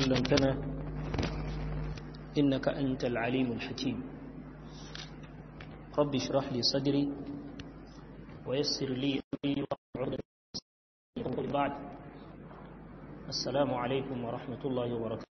علمتنا إنك أنت العليم الحكيم رب اشرح لي صدري ويسر لي أمري وعقدة بعد السلام عليكم ورحمة الله وبركاته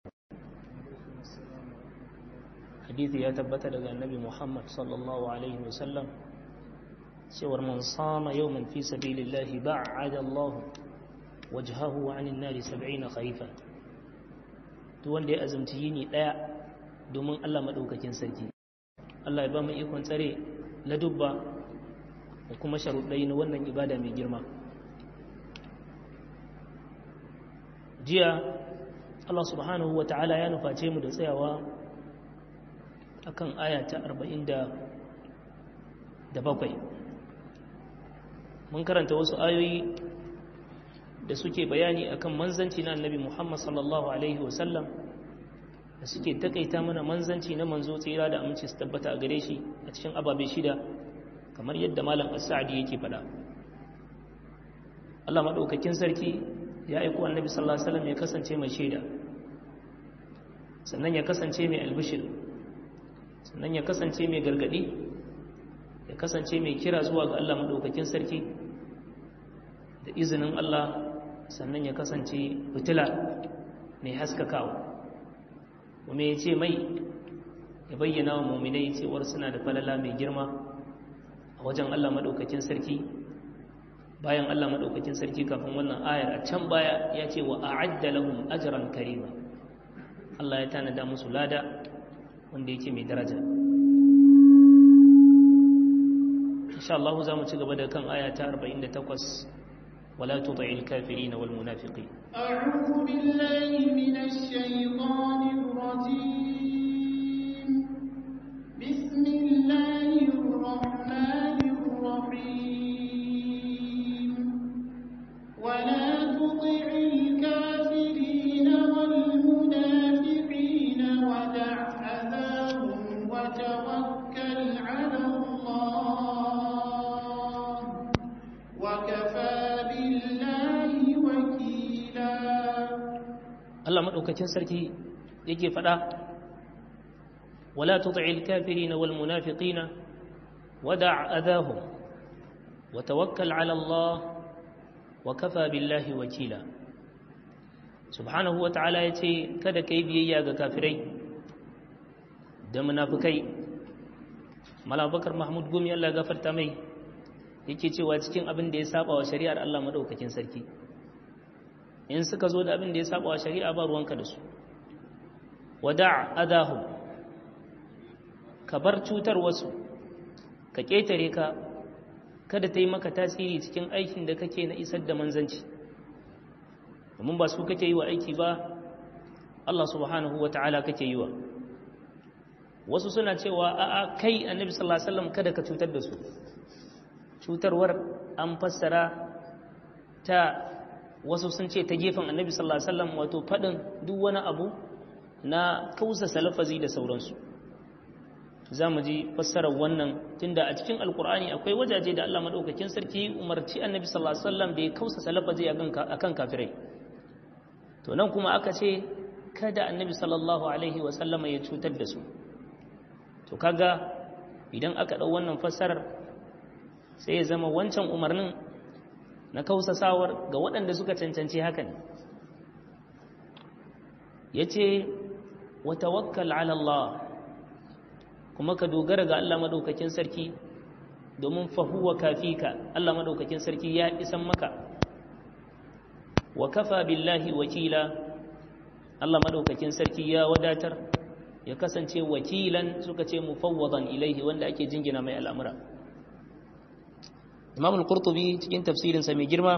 حديثي يا تبت لدى النبي محمد صلى الله عليه وسلم سور من صام يوما في سبيل الله بعد الله وجهه عن النار سبعين خريفا duk wanda ya azumci yini daya domin Allah madaukakin sarki Allah ya ba mu ikon tsare ladubba da kuma sharuɗai na wannan ibada mai girma jiya Allah subhanahu wa ta'ala ya nuface mu da tsayawa akan aya ta 47 mun karanta wasu ayoyi da suke bayani akan manzanci na annabi Muhammad sallallahu alaihi wasallam da suke takaita mana manzanci na manzo tsira da aminci su tabbata a gare shi a cikin ababe shida kamar yadda malam as-sa'di yake faɗa Allah madaukakin sarki ya aiko annabi sallallahu alaihi wasallam ya kasance mai shaida sannan ya kasance mai albishir sannan ya kasance mai gargadi ya kasance mai kira zuwa ga Allah madaukakin sarki da izinin Allah sannan ya kasance fitila mai haskakawa kuma ya ce mai ya bayyana wa muminai cewar suna da falala mai girma a wajen Allah maɗaukakin sarki bayan Allah maɗaukakin sarki kafin wannan ayar a can baya ya ce wa a'adda lahum ajran karima Allah ya tanada musu lada wanda yake mai daraja insha Allah za mu ci gaba da kan aya ta 48 ولا تطع الكافرين والمنافقين أعوذ بالله من الشيطان الرجيم بسم الله الرحمن الرحيم ولا تطع الكافرين والمنافقين ودع أذاهم وتوكل على الله وكفى Allah maɗaukakin sarki yake faɗa wala tut'il kafirina wal munafiqina wada' adahum wa tawakkal 'ala Allah wa kafa billahi wakila subhanahu wa ta'ala yace kada kai biyayya ga kafirai da munafikai malabakar mahmud gumi Allah gafarta mai yake cewa cikin abin da ya saba wa shari'ar Allah maɗaukakin sarki in suka zo da abin da ya saba wa shari'a ba ruwanka da su wada' adahu ka bar cutar wasu ka ƙetare ka kada ta yi maka tasiri cikin aikin da kake na isar da manzanci domin ba su kake yi wa aiki ba Allah subhanahu wa ta'ala kake yi wa wasu suna cewa a'a kai annabi sallallahu alaihi wasallam kada ka cutar da su cutarwar an fassara ta wasu sun ce ta gefen annabi sallallahu alaihi wasallam wato fadin duk wani abu na kausa salafazi da sauransu za mu ji fassarar wannan tunda a cikin alkur'ani akwai wajaje da Allah madaukakin sarki umarci annabi sallallahu alaihi wasallam da ya kausa salafazi akan kafirai to nan kuma aka ce kada annabi sallallahu alaihi wasallam ya cutar da su to kaga idan aka dau wannan fassarar sai ya zama wancan umarnin na kausasawar ga waɗanda suka cancanci hakan ya ce wata wakkal Allah kuma ka dogara ga Allah maɗaukakin sarki domin fahuwa kafika Allah maɗaukakin sarki ya isan maka wa kafa billahi wakila Allah maɗaukakin sarki ya wadatar ya kasance wakilan suka ce mufawwadan ilaihi wanda ake jingina mai al'amura imam al-qurtubi cikin tafsirinsa mai girma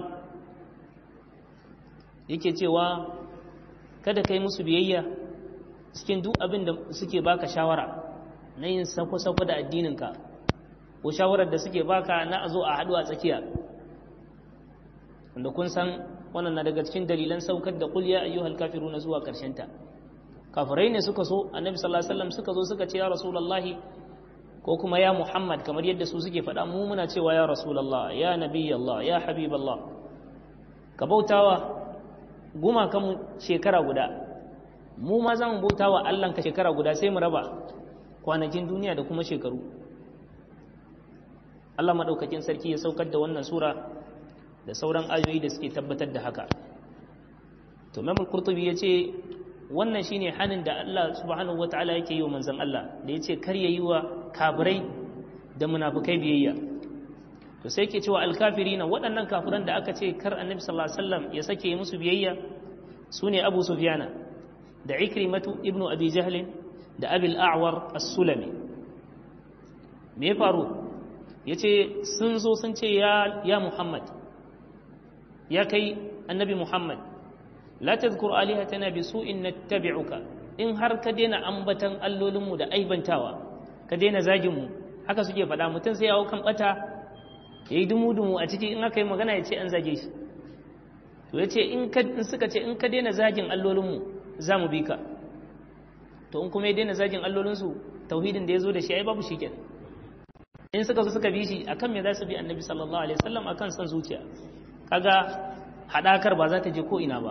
yake cewa kada kai musu biyayya cikin duk abin da suke baka shawara na yin sako-sako da addininka ko shawarar da suke baka na a zo a haɗu a tsakiya wanda kun san wannan na daga cikin dalilan saukar da kulya ayyuhal kafiru na zuwa ta. kafirai ne suka so annabi sallallahu alaihi wasallam suka zo suka ce ya rasulullahi ko kuma ya Muhammad kamar yadda su suke faɗa mu muna cewa ya Rasulallah ya Nabi Allah ya Habib Allah ka bautawa gumakan shekara guda mu ma za mu bauta wa Allah ka shekara guda sai mu raba kwanakin duniya da kuma shekaru Allah maɗaukakin sarki ya saukar da wannan sura da sauran ayoyi da suke tabbatar da haka to Imam Qurtubi ya ce wannan shine hanin da Allah subhanahu wataala yake yi wa manzon Allah da yace kar yayi wa kafirai da munafikai biyayya to sai yake cewa alkafirina waɗannan kafiran da aka ce kar Annabi sallallahu alaihi wasallam ya sake musu biyayya sune Abu Sufyana da Ikrimatu ibn Abi Jahl da Abil A'war as-Sulami me ya faru yace sun zo sun ce ya ya Muhammad ya kai annabi Muhammad la tadhkur alihatana bi su'in nattabi'uka in har ka daina ambatan allolinmu da aibantawa ka daina zagin mu haka suke faɗa mutum sai ya hau kan bata yayi dumu-dumu a ciki in aka yi magana ya ce an zage shi to ya ce in suka ce in ka daina zagin allolinmu za mu bi ka to in kuma ya daina zagin allolinsu tauhidin da ya zo da shi ai babu shi kenan in suka zo suka bi shi akan me za su bi annabi sallallahu alaihi wasallam akan san zuciya kaga hadakar ba za ta je ko ina ba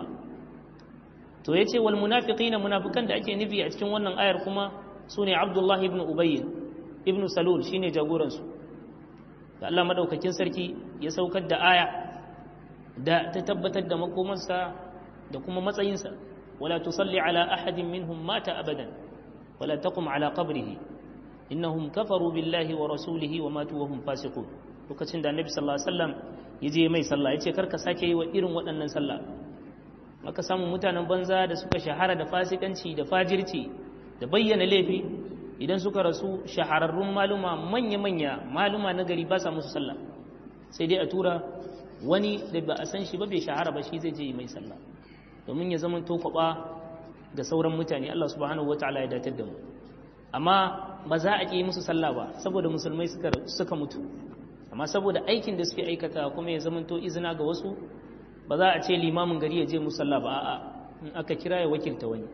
to yace wal munafiqina munafikan da ake nufi a cikin wannan ayar kuma sune Abdullah ibn Ubay ibn Salul shine jagoran su da Allah madaukakin sarki ya saukar da aya da ta tabbatar da makomarsa da kuma matsayinsa wala tusalli ala ahadin minhum mata abadan wala taqum ala qabrihi innahum kafaru billahi wa rasulihi wa matu wa hum fasiqun lokacin da annabi sallallahu alaihi wasallam ya je mai sallah ya ce karka sake yi wa irin waɗannan sallah maka samu mutanen banza da suka shahara da fasikanci da fajirci da bayyana laifi idan suka rasu shahararrun maluma manya-manya maluma na gari ba sa musu sallah sai dai a tura wani da ba a san shi ba bai shahara ba shi zai je mai sallah domin ya zama tokwaba ga sauran mutane Allah subhanahu wataala ya datar da mu amma ba za a ƙi musu sallah ba saboda musulmai suka mutu amma saboda aikin da suke aikata kuma ya zamanto izina ga wasu ba za a ce limamin gari ya je musalla ba a'a in aka kira ya wakilta wani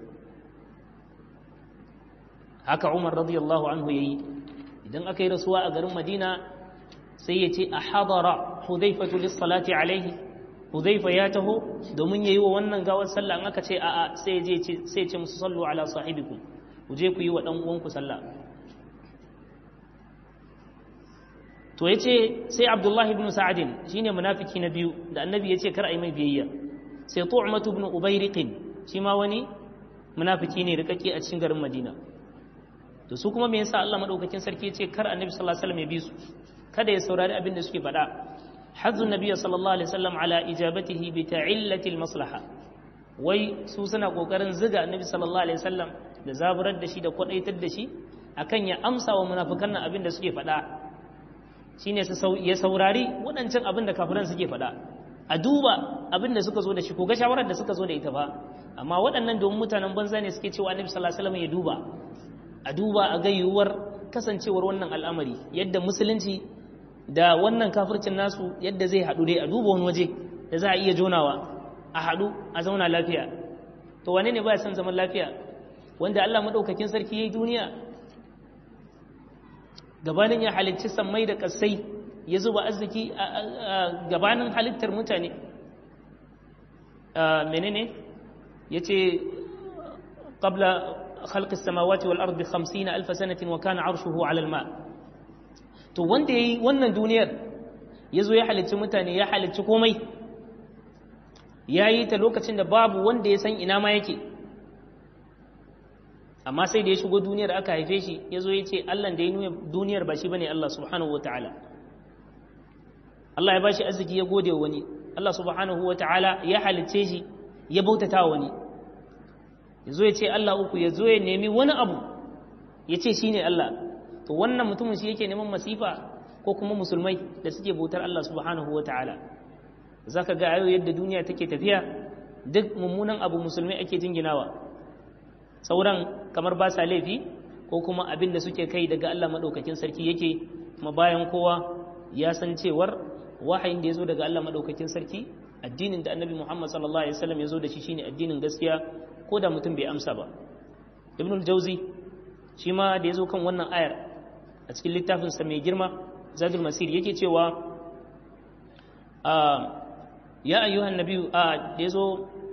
haka umar radiyallahu anhu yayi idan aka yi rasuwa a garin madina sai ya ce a hadara hudaifatu lissalati alaihi hudaifa ya taho domin yayi wa wannan gawar sallah in aka ce a'a sai ya ce sai ya ce musu sallu ala sahibikum ku je ku yi wa dan uwanku sallah to ya ce sai abdullahi ibn sa'adin shi ne munafiki na biyu da annabi ya ce kar a yi mai biyayya sai tu'matu ibn ubayriqin shi ma wani munafiki ne rikake a cikin garin madina to su kuma me yasa Allah madaukakin sarki ya ce kar annabi sallallahu alaihi wasallam ya bi su kada ya saurari abin da suke faɗa hazzu nabiy sallallahu alaihi wasallam ala ijabatihi bi ta'illati maslaha wai su suna kokarin ziga annabi sallallahu alaihi wasallam da zaburar da shi da kwadaitar da shi akan ya amsa wa munafikan nan abin da suke faɗa shine ya saurari waɗancan abin da kafiran suke faɗa a duba abin da suka zo da shi ko ga shawarar da suka zo da ita ba amma waɗannan domin mutanen banza ne suke cewa annabi sallallahu alaihi wasallam ya duba a duba a ga yiwuwar kasancewar wannan al'amari yadda musulunci da wannan kafircin nasu yadda zai haɗu dai a duba wani waje da za a iya jonawa a haɗu a zauna lafiya to wane ne ba ya son zaman lafiya wanda Allah madaukakin sarki yayi duniya gabanin ya halicci sammai da ƙasai ya zuba arziki a gabanin halittar mutane menene ya ce ƙabla khalqis samawati wal ardi 50 alf sanatin wa kana arshuhu ala alma to wanda yayi wannan duniyar yazo ya halicci mutane ya halicci komai yayi ta lokacin da babu wanda ya san ina ma yake amma sai da ya shigo duniyar aka haife shi ya zo ya ce Allah da ya nuna duniyar ba shi bane Allah subhanahu wa ta'ala Allah ya ba shi arziki ya gode wani Allah subhanahu wa ta'ala ya halicce shi ya bautata wani ya zo ya ce Allah uku ya zo ya nemi wani abu ya ce shi ne Allah to wannan mutumin shi yake neman masifa ko kuma musulmai da suke bautar Allah subhanahu wa ta'ala za ka ga ayo yadda duniya take tafiya duk mummunan abu musulmai ake jinginawa sauran kamar ba sa laifi ko kuma abin da suke kai daga Allah maɗaukakin sarki yake kuma bayan kowa ya san cewar wahayin da ya zo daga Allah maɗaukakin sarki addinin da annabi Muhammad sallallahu alaihi wasallam ya zo da shi shine addinin gaskiya ko da mutum bai amsa ba ibn al-jawzi shi ma da ya zo kan wannan ayar a cikin littafin sa mai girma zadul masir yake cewa ya ayyuhan nabiyyu a da ya zo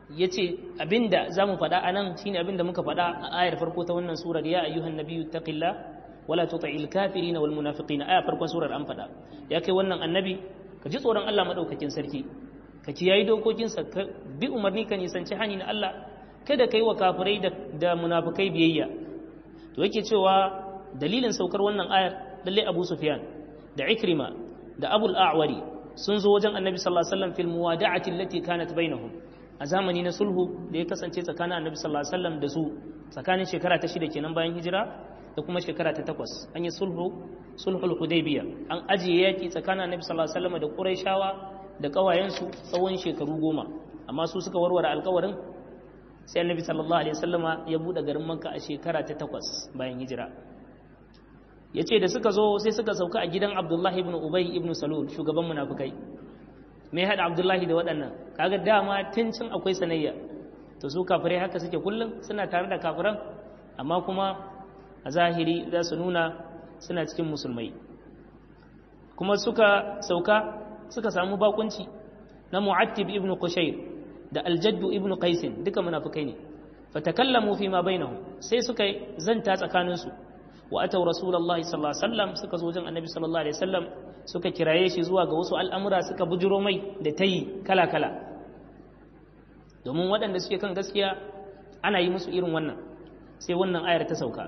ya ce abinda za mu faɗa a nan shine abinda muka faɗa a ayar farko ta wannan surar ya ayyuhan nabiyyu taqillah wala tuti'il kafirina wal munafiqina aya farkon surar an faɗa ya kai wannan annabi ka ji tsoron Allah madaukakin sarki ka kiyayi dokokinsa ka bi umarni ka nisanci hani na Allah kada kai wa kafirai da, da munafikai biyayya to yake cewa dalilin saukar wannan ayar lalle Abu Sufyan da Ikrima da Abul A'wari sun zo wajen Annabi sallallahu alaihi wasallam fil muwada'ati allati kanat bainahum a zamani na sulhu da ya kasance tsakanin Annabi sallallahu alaihi wasallam da su tsakanin shekara ta shida kenan bayan hijira da kuma shekara ta takwas an yi sulhu sulhul hudaybiya an ajiye yaki tsakanin Annabi sallallahu alaihi wasallam da Qurayshawa da kawayensu tsawon shekaru goma amma su suka warware alkawarin sai Annabi sallallahu alaihi wasallama ya bude garin Makka a shekara ta takwas bayan hijira ya ce da suka zo sai suka sauka a gidan abdullahi ibn ubay ibn salul shugaban munafukai me haɗa abdullahi da waɗannan kaga dama tun cin akwai sanayya to su kafirai haka suke kullum suna tare da kafiran amma kuma a zahiri za su nuna suna cikin musulmai kuma suka sauka suka samu bakunci na mu'attib ibn qushayr da aljaddu ibn qaisin duka munafukai ne fatakallamu fi ma bainahum sai suka zanta tsakaninsu wa atau rasulullahi sallallahu alaihi wasallam suka zo wajen annabi sallallahu alaihi wasallam suka kiraye shi zuwa ga wasu al'amura suka bujiro mai da tayi kala kala domin waɗanda suke kan gaskiya ana yi musu irin wannan sai wannan ayar ta sauka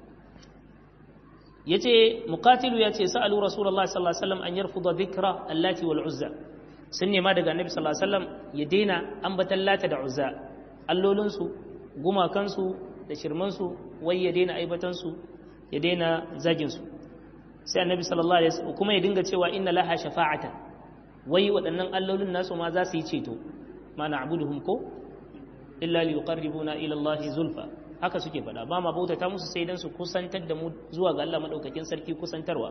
yace muqatilu yace sa'alu rasulullahi sallallahu alaihi wasallam an yarfuda dhikra allati wal uzza sun nema daga annabi sallallahu alaihi wasallam ya daina ambatan lata da uzza allolinsu gumakansu da shirmansu wai ya daina aibatansu ya daina zaginsu sai annabi sallallahu alaihi wasallam kuma ya dinga cewa inna laha shafa'atan wai waɗannan allolin nasu ma za su yi ceto ma na'buduhum ko illa li yuqarribuna ila Allah zulfa haka suke faɗa ba ma bautata musu sai dan su kusantar da mu zuwa ga Allah madaukakin sarki kusantarwa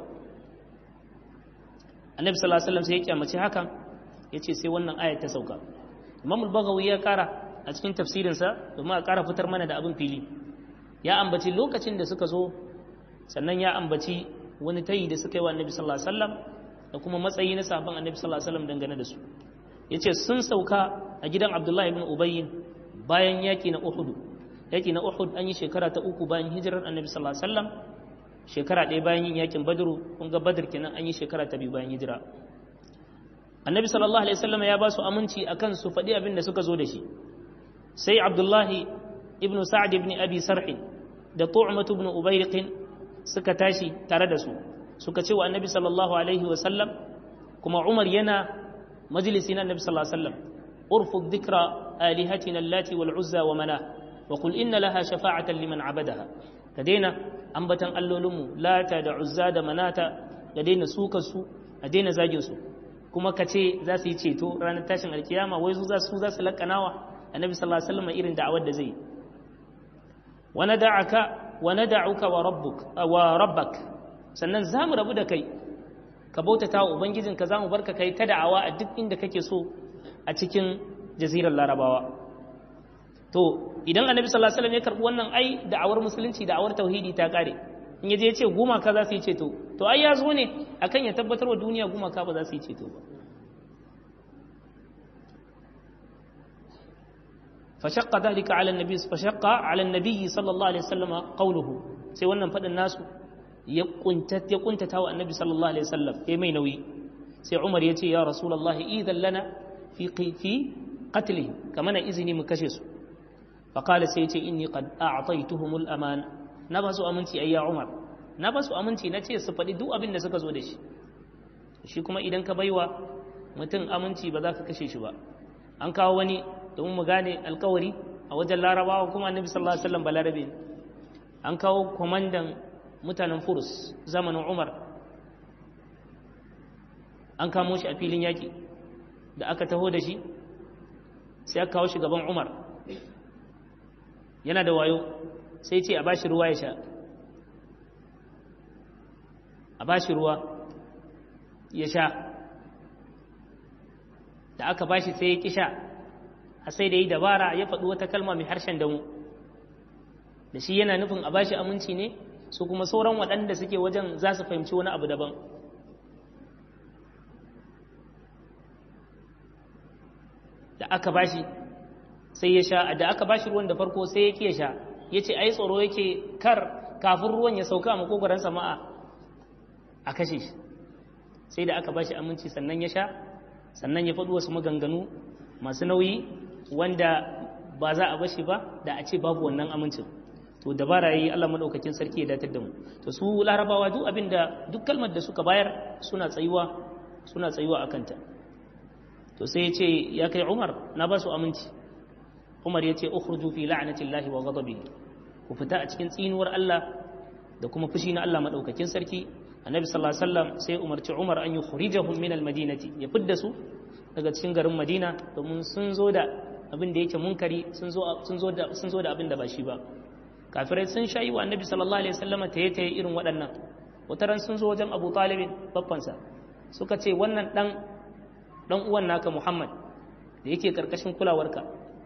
annabi sallallahu alaihi wasallam sai ya kyamace hakan yace sai wannan ayat ta sauka imam al-baghawi ya kara a cikin tafsirinsa domin a kara fitar mana da abin fili ya ambaci lokacin da suka zo sannan ya ambaci wani tayi da suka yi wa annabi sallallahu alaihi wasallam da kuma matsayi na sahabban annabi sallallahu alaihi wasallam dangane da su yace sun sauka a gidan Abdullahi ibn Ubay bayan yaki na Uhud yaki na Uhud an yi shekara ta uku bayan hijirar annabi sallallahu alaihi wasallam shekara ɗaya bayan yin yakin Badru kun ga Badr kenan an yi shekara ta biyu bayan hijira annabi sallallahu alaihi wasallam ya ba su aminci akan su faɗi abin da suka zo da shi sai Abdullahi ibn Sa'd ibn Abi Sarh da Tu'mah ibn Ubayriq suka tashi tare da su suka ce wa annabi sallallahu alaihi wasallam kuma umar yana majalisi na annabi sallallahu alaihi wasallam urfu dhikra alihatina allati wal uzza wa mana wa qul inna laha shafa'atan liman abadaha ka daina ambatan allolinmu lata da uzza da manata da daina suka su a daina zagin su kuma ka ce za su yi ceto ranar tashin alkiyama wai su za su za su lakanawa annabi sallallahu alaihi wasallam irin da'awar da zai wa nada'aka wa nada'uka wa rabbuk wa rabbak sannan zamu rabu da kai ka bautata wa ubangijinka zamu barka kai ta da'awa a duk inda kake so a cikin jazirar larabawa to idan annabi sallallahu alaihi wasallam ya karbi wannan ai da'awar musulunci da'awar tauhidi ta kare in yaje ya ce gumaka za su yi ceto to ai ya zo ne akan ya tabbatar wa duniya gumaka ba za su yi ceto ba فشق ذلك على النبي فشق على النبي صلى الله عليه وسلم قوله sai wannan fadin nasu ya kuntata ya kuntata wa annabi sallallahu alaihi wasallam ya mai nauyi sai Umar ya ce ya rasulullahi idan lana fi fi qatli kamana izini mu kashe su fa qala sai ya ce inni qad a'taytuhumul aman na ba su aminci ayya Umar na ba su aminci na ce su faɗi duk abin da suka zo da shi shi kuma idan ka baiwa mutum aminci ba za ka kashe shi ba an kawo wani domin mu gane alkawari a wajen larabawa kuma annabi sallallahu alaihi wasallam balarabe an kawo kwamandan mutanen furus zamanin umar an kamo shi a filin yaki da aka taho da shi sai aka kawo shi gaban umar yana da wayo sai ce a bashi ruwa ya sha a bashi ruwa ya sha da aka bashi sai ya ƙi sha a sai da yi dabara ya faɗi wata kalma mai harshen damu da shi yana nufin a bashi aminci ne su kuma sauran waɗanda suke wajen za su fahimci wani abu daban da aka bashi sai ya sha da aka bashi ruwan da farko sai ya ke sha ya ce ai tsoro yake kar kafin ruwan ya sauka a makogoron sama'a a kashe shi sai da aka bashi aminci sannan ya sha sannan ya faɗi wasu maganganu masu nauyi wanda ba za a bashi ba da a ce babu wannan amincin to dabara yayi Allah madaukakin sarki ya datar da mu to su larabawa duk abinda duk kalmar da suka bayar suna tsayuwa suna tsayuwa akan ta to sai ya ce ya kai Umar na ba su aminci Umar ya ce ukhruju fi la'natillahi wa ghadabihi ku fita a cikin tsinuwar Allah da kuma fushi na Allah madaukakin sarki annabi sallallahu alaihi wasallam sai umarci Umar an yukhrijahum min almadinati ya fidda su daga cikin garin Madina domin sun zo da abin da yake munkari sun zo sun zo da sun zo da abin da ba shi ba kafirai sun shayi wa annabi sallallahu alaihi wasallam taye taye irin waɗannan wataran sun zo wajen Abu Talib babbansa suka ce wannan dan dan uwan naka Muhammad da yake karkashin kulawarka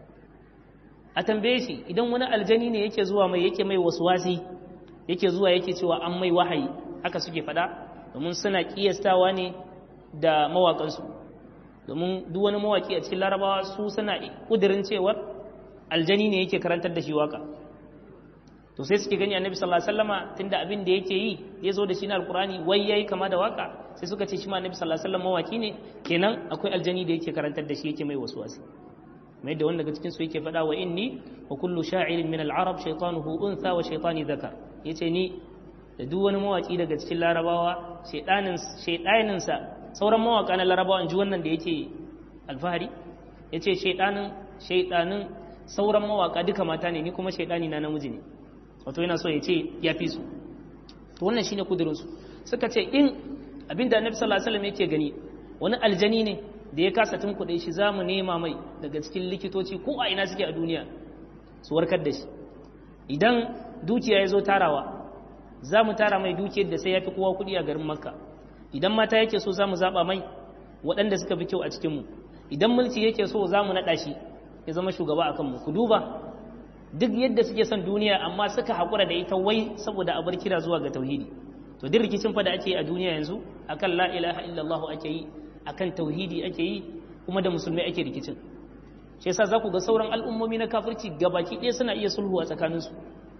a tambaye shi idan wani aljani ne yake zuwa mai yake mai waswasi yake zuwa yake cewa an mai wahayi haka suke fada domin suna kiyastawa ne da mawakansu domin duk wani mawaki a cikin larabawa su suna kudirin cewar aljani ne yake karantar da shi waka to sai suke gani annabi sallallahu alaihi wasallama tunda abin da yake yi ya zo da shi na alkurani wai yayi kama da waka sai suka ce shi ma annabi sallallahu alaihi wasallam mawaki ne kenan akwai aljani da yake karantar da shi yake mai waswasi mai da wanda daga cikin su yake faɗa wa inni wa kullu sha'irin min al-arab shaytanuhu untha wa shaytani dhakar yace ni da duk wani mawaki daga cikin larabawa shaydanin shaydanin sa sauran mawaka na larabawa ji wannan da yake alfahari yace shaydanin shaydanin sauran mawaka duka mata ne ni kuma shaydani na namiji ne wato yana so ya ce ya fi su to wannan shine kudurin su suka ce in abinda annabi sallallahu alaihi wasallam yake gani wani aljani ne da ya kasa tunkuɗe shi za mu nema mai daga cikin likitoci ko a ina suke a duniya su warkar da shi idan dukiya ya zo tarawa za mu tara mai dukiyar da sai ya fi kowa kuɗi a garin makka idan mata yake so za mu zaɓa mai waɗanda suka fi kyau a cikinmu idan mulki yake so za mu naɗa shi ya zama shugaba a kanmu ku duba duk yadda suke son duniya amma suka haƙura da ita wai saboda a bar kira zuwa ga tauhidi to duk rikicin fa da ake a duniya yanzu akan la ilaha illallah ake yi akan tauhidi ake yi kuma da musulmai ake rikicin shi yasa za ku ga sauran al'ummomi na kafirci gabaki ɗaya suna iya sulhu a tsakaninsu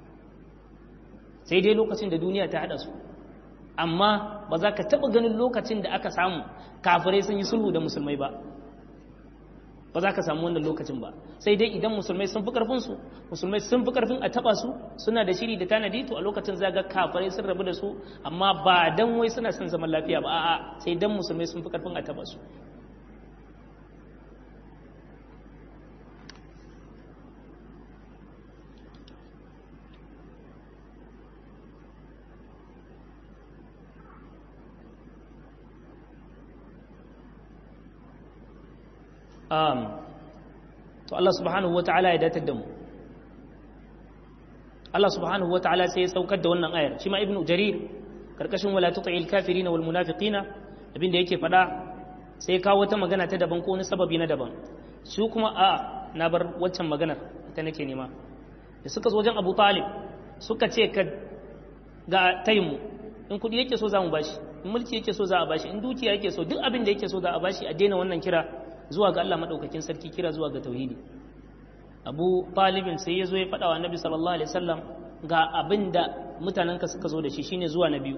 sai dai lokacin da duniya ta haɗa su amma ba za ka taɓa ganin lokacin da aka samu kafirai sun yi sulhu da musulmai ba ba za ka samu wannan lokacin ba sai dai idan musulmai sun fi karfin su musulmai sun fi karfin a taba su suna da shiri da tanadi to a lokacin za ga kafirai sun rabu da su amma ba dan wai suna son zaman lafiya ba a'a sai dan musulmai sun fi karfin a taba su um, to Allah subhanahu wa ta'ala ya datar da mu Allah subhanahu wa ta'ala sai ya saukar da wannan ayar shi ma ibnu jarir karkashin wala tuti'il kafirin wal munafiqina abinda yake fada sai ya kawo wata magana ta daban ko wani sababi na daban su kuma a na bar waccan maganar ita nake nema da suka zo wajen Abu Talib suka ce ka ga tayimu in kudi yake so za mu bashi in mulki yake so za a bashi in dukiya yake so duk abin da yake so za a bashi a daina wannan kira zuwa ga Allah maɗaukakin sarki kira zuwa ga tauhidi abu talibin sai ya zo ya faɗa wa annabi sallallahu alaihi wasallam ga abin da mutanenka suka zo da shi shine zuwa na biyu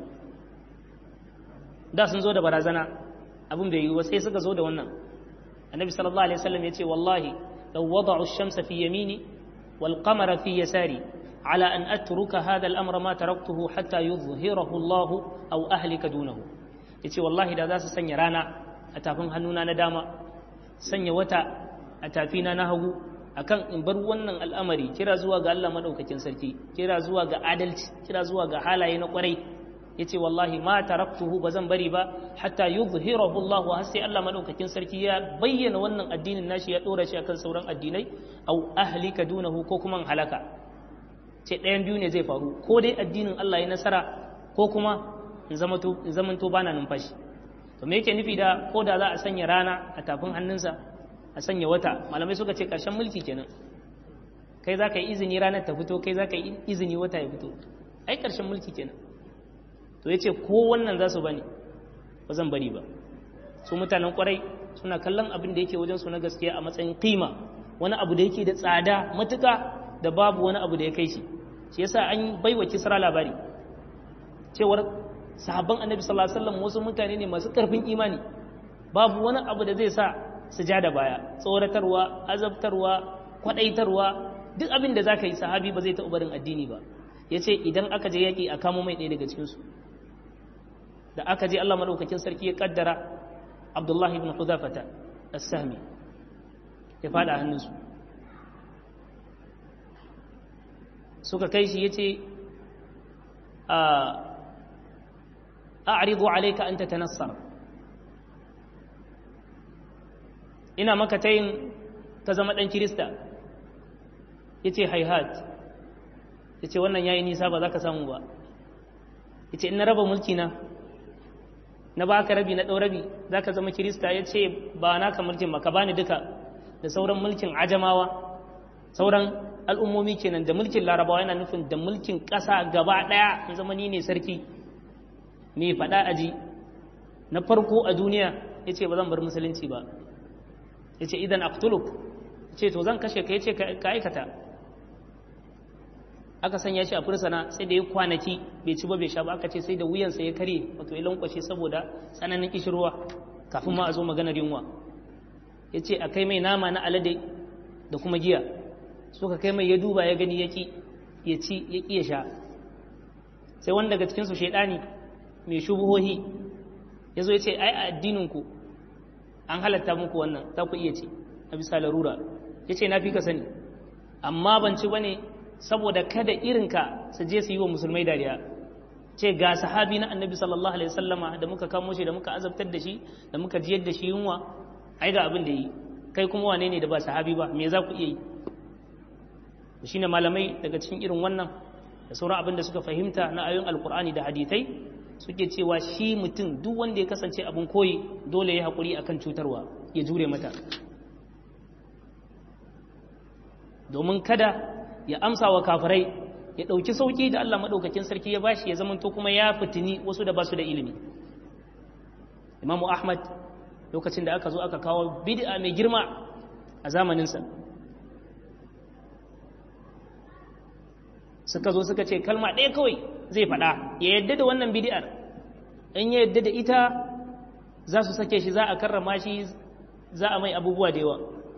da sun zo da barazana abin bai yi ba sai suka zo da wannan annabi sallallahu alaihi wasallam ya ce wallahi law wada'u ash-shamsa fi yamini wal qamara fi yasari ala an atruka hadha al-amra ma taraktuhu hatta yuzhirahu Allah aw ahlika dunahu yace wallahi da za su sanya rana a tafin hannuna na dama sanya wata a tafina na hagu akan in bar wannan al'amari kira zuwa ga Allah madaukakin sarki kira zuwa ga adalci kira zuwa ga halaye na kwarai yace wallahi ma taraktuhu bazan bari ba hatta yuzhirahu Allah har sai Allah madaukakin sarki ya bayyana wannan addinin nashi ya dora shi akan sauran addinai au ahlika dunahu ko kuma halaka ce ɗayan biyu ne zai faru ko dai addinin Allah ya nasara ko kuma in zamanto bana numfashi to me yake nufi da ko da za a sanya rana a tafin hannunsa a sanya wata malamai suka ce ƙarshen mulki kenan kai za ka yi izini ranar ta fito kai za ka yi izini wata ya fito ai ƙarshen mulki kenan to ya ce ko wannan za su bani ba zan bari ba su mutanen kwarai suna kallon abin da yake wajen su na gaskiya a matsayin kima wani abu da yake da tsada matuka da babu wani abu da ya kai shi shi yasa an baiwa kisra labari cewar sahabban annabi sallallahu alaihi wasallam wasu mutane ne masu karfin imani babu wani abu da zai sa su ja da baya tsoratarwa azabtarwa kwadaitarwa duk abin da zaka yi sahabi ba zai taɓa barin addini ba yace idan aka je yaki a kamo mai ɗaya daga cikin su da aka je Allah madaukakin sarki ya kaddara Abdullahi ibn Hudhafata as-Sahmi ya fada hannunsu suka kai shi yace a a'ridu alayka an tatanassar ina maka tayin ka zama dan kirista yace hayhat yace wannan yayi nisa ba za ka samu ba yace in na raba mulki na na baka rabi na ɗau rabi za ka zama kirista ya ce ba naka mulkin ba ka bani duka da sauran mulkin ajamawa sauran al'ummomi kenan da mulkin larabawa yana nufin da mulkin ƙasa gaba ɗaya in zama ni ne sarki mai faɗa aji na farko a duniya ya ce ba zan bar musulunci ba ya ce idan aktuluk ya ce to zan kashe ka ya ce ka aikata aka sanya shi a fursana sai da ya kwanaki bai ci ba bai sha ba aka ce sai da wuyansa ya kare wato ya lankwashe saboda tsananin kishirwa kafin ma a zo maganar yunwa ya ce a kai mai nama na alade da kuma giya suka kai mai ya duba ya gani ya ki ya ci ya ki ya sha sai wani daga cikinsu shaidani mai shubuhohi ya zo ya ce ai a addininku an halatta muku wannan za ku iya ci a bisa larura ya ce na fi ka sani amma ban ci ba ne saboda kada irinka su je su yi wa musulmai dariya ce ga sahabi na annabi sallallahu alaihi wasallama da muka kamo shi da muka azabtar da shi da muka jiyar da shi yunwa ai ga abin da yi kai kuma wane ne da ba sahabi ba me za ku iya yi shine malamai daga cikin irin wannan da sauran abin da suka fahimta na ayoyin alkur'ani da hadithai suke cewa shi mutum duk wanda ya kasance abin koyi dole ya haƙuri akan cutarwa ya jure mata domin kada ya amsa wa kafirai ya ɗauki sauki da Allah maɗaukakin sarki ya bashi ya zamanto kuma ya fitini wasu da basu da ilimi imamu ahmad lokacin da aka zo aka kawo bid'a mai girma a zamaninsa suka zo suka ce kalma ɗaya kawai zai faɗa ya yadda da wannan bid'ar in ya yadda da ita za su sake shi za a karrama shi za a mai abubuwa da yawa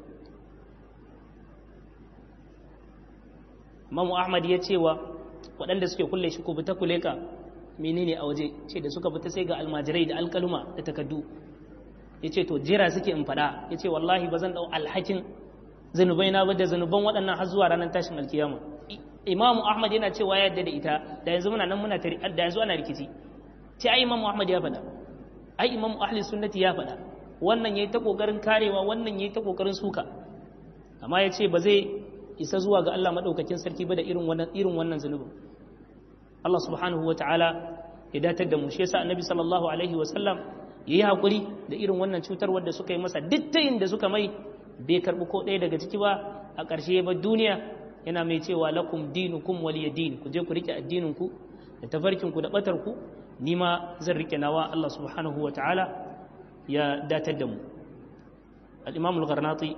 Mamu Ahmad ya cewa waɗanda suke kulle shi ko fita kule ka menene a waje ce da suka fita sai ga almajirai da alkaluma da takaddu ya ce to jira suke in faɗa ya ce wallahi ba zan ɗau alhakin zanubai na ba da zanuban waɗannan har zuwa ranar tashin alkiyama imamu ahmad yana cewa ya yadda da ita da yanzu muna nan muna tari da yanzu ana rikici ce ai imamu ahmad ya faɗa ai imamu ahli sunnati ya faɗa wannan yayi ta kokarin karewa wannan yayi ta kokarin suka amma ya ce ba zai isa zuwa ga Allah maɗaukakin sarki ba da irin wannan irin wannan zunubin Allah subhanahu wa ta'ala ya datar da mu shi yasa annabi sallallahu alaihi wa sallam yayi hakuri da irin wannan cutar wadda suka yi masa duk tayin da suka mai bai karbi ko ɗaya daga ciki ba a ƙarshe ba duniya yana mai cewa lakum dinukum waliya din ku je ku rike addinin ku da tafarkin ku da batar ku ni ma zan rike nawa Allah subhanahu wa ta'ala ya datar da mu al-imam al-gharnati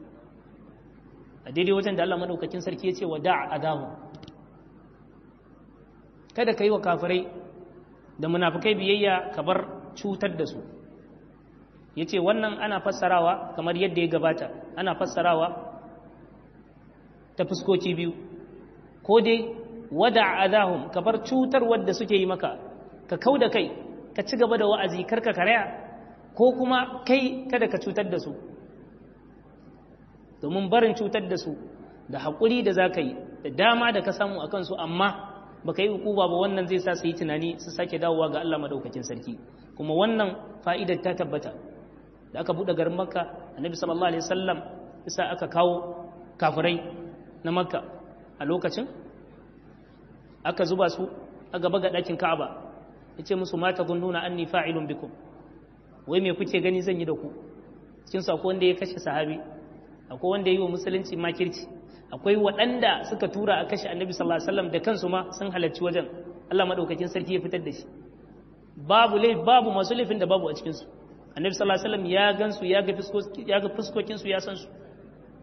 a daidai wajen da Allah madaukakin sarki ya ce wa da'a adahu kada ka yi wa kafirai da munafukai biyayya ka bar cutar da su ya ce wannan ana fassarawa kamar yadda ya gabata ana fassarawa ta fuskoki biyu ko dai wada adahum ka bar cutar wadda suke yi maka ka kau da kai ka ci gaba da wa'azi karka karaya ko kuma kai kada ka cutar da su domin barin cutar da su da haƙuri da za ka yi da dama da ka samu a kansu amma ba ka yi hukuba ba wannan zai sa su yi tunani su sake dawowa ga Allah maɗaukakin sarki kuma wannan fa'idar ta tabbata da aka buɗe garin makka annabi sallallahu alaihi wasallam isa aka kawo kafirai na makka a lokacin aka zuba su a gaba ga ɗakin ka'aba ya ce musu mata nuna anni fa'ilun bikum wai me kuke gani zan yi da ku cikin sako wanda ya kashe sahabi akwai wanda ya yi wa musulunci makirci akwai waɗanda suka tura a kashe annabi sallallahu alaihi wasallam da kansu ma sun halarci wajen Allah madaukakin sarki ya fitar da shi babu lai babu masu laifin da babu a cikin su annabi sallallahu alaihi wasallam ya gansu ya ga fuskoki ya ga fuskokin su ya san su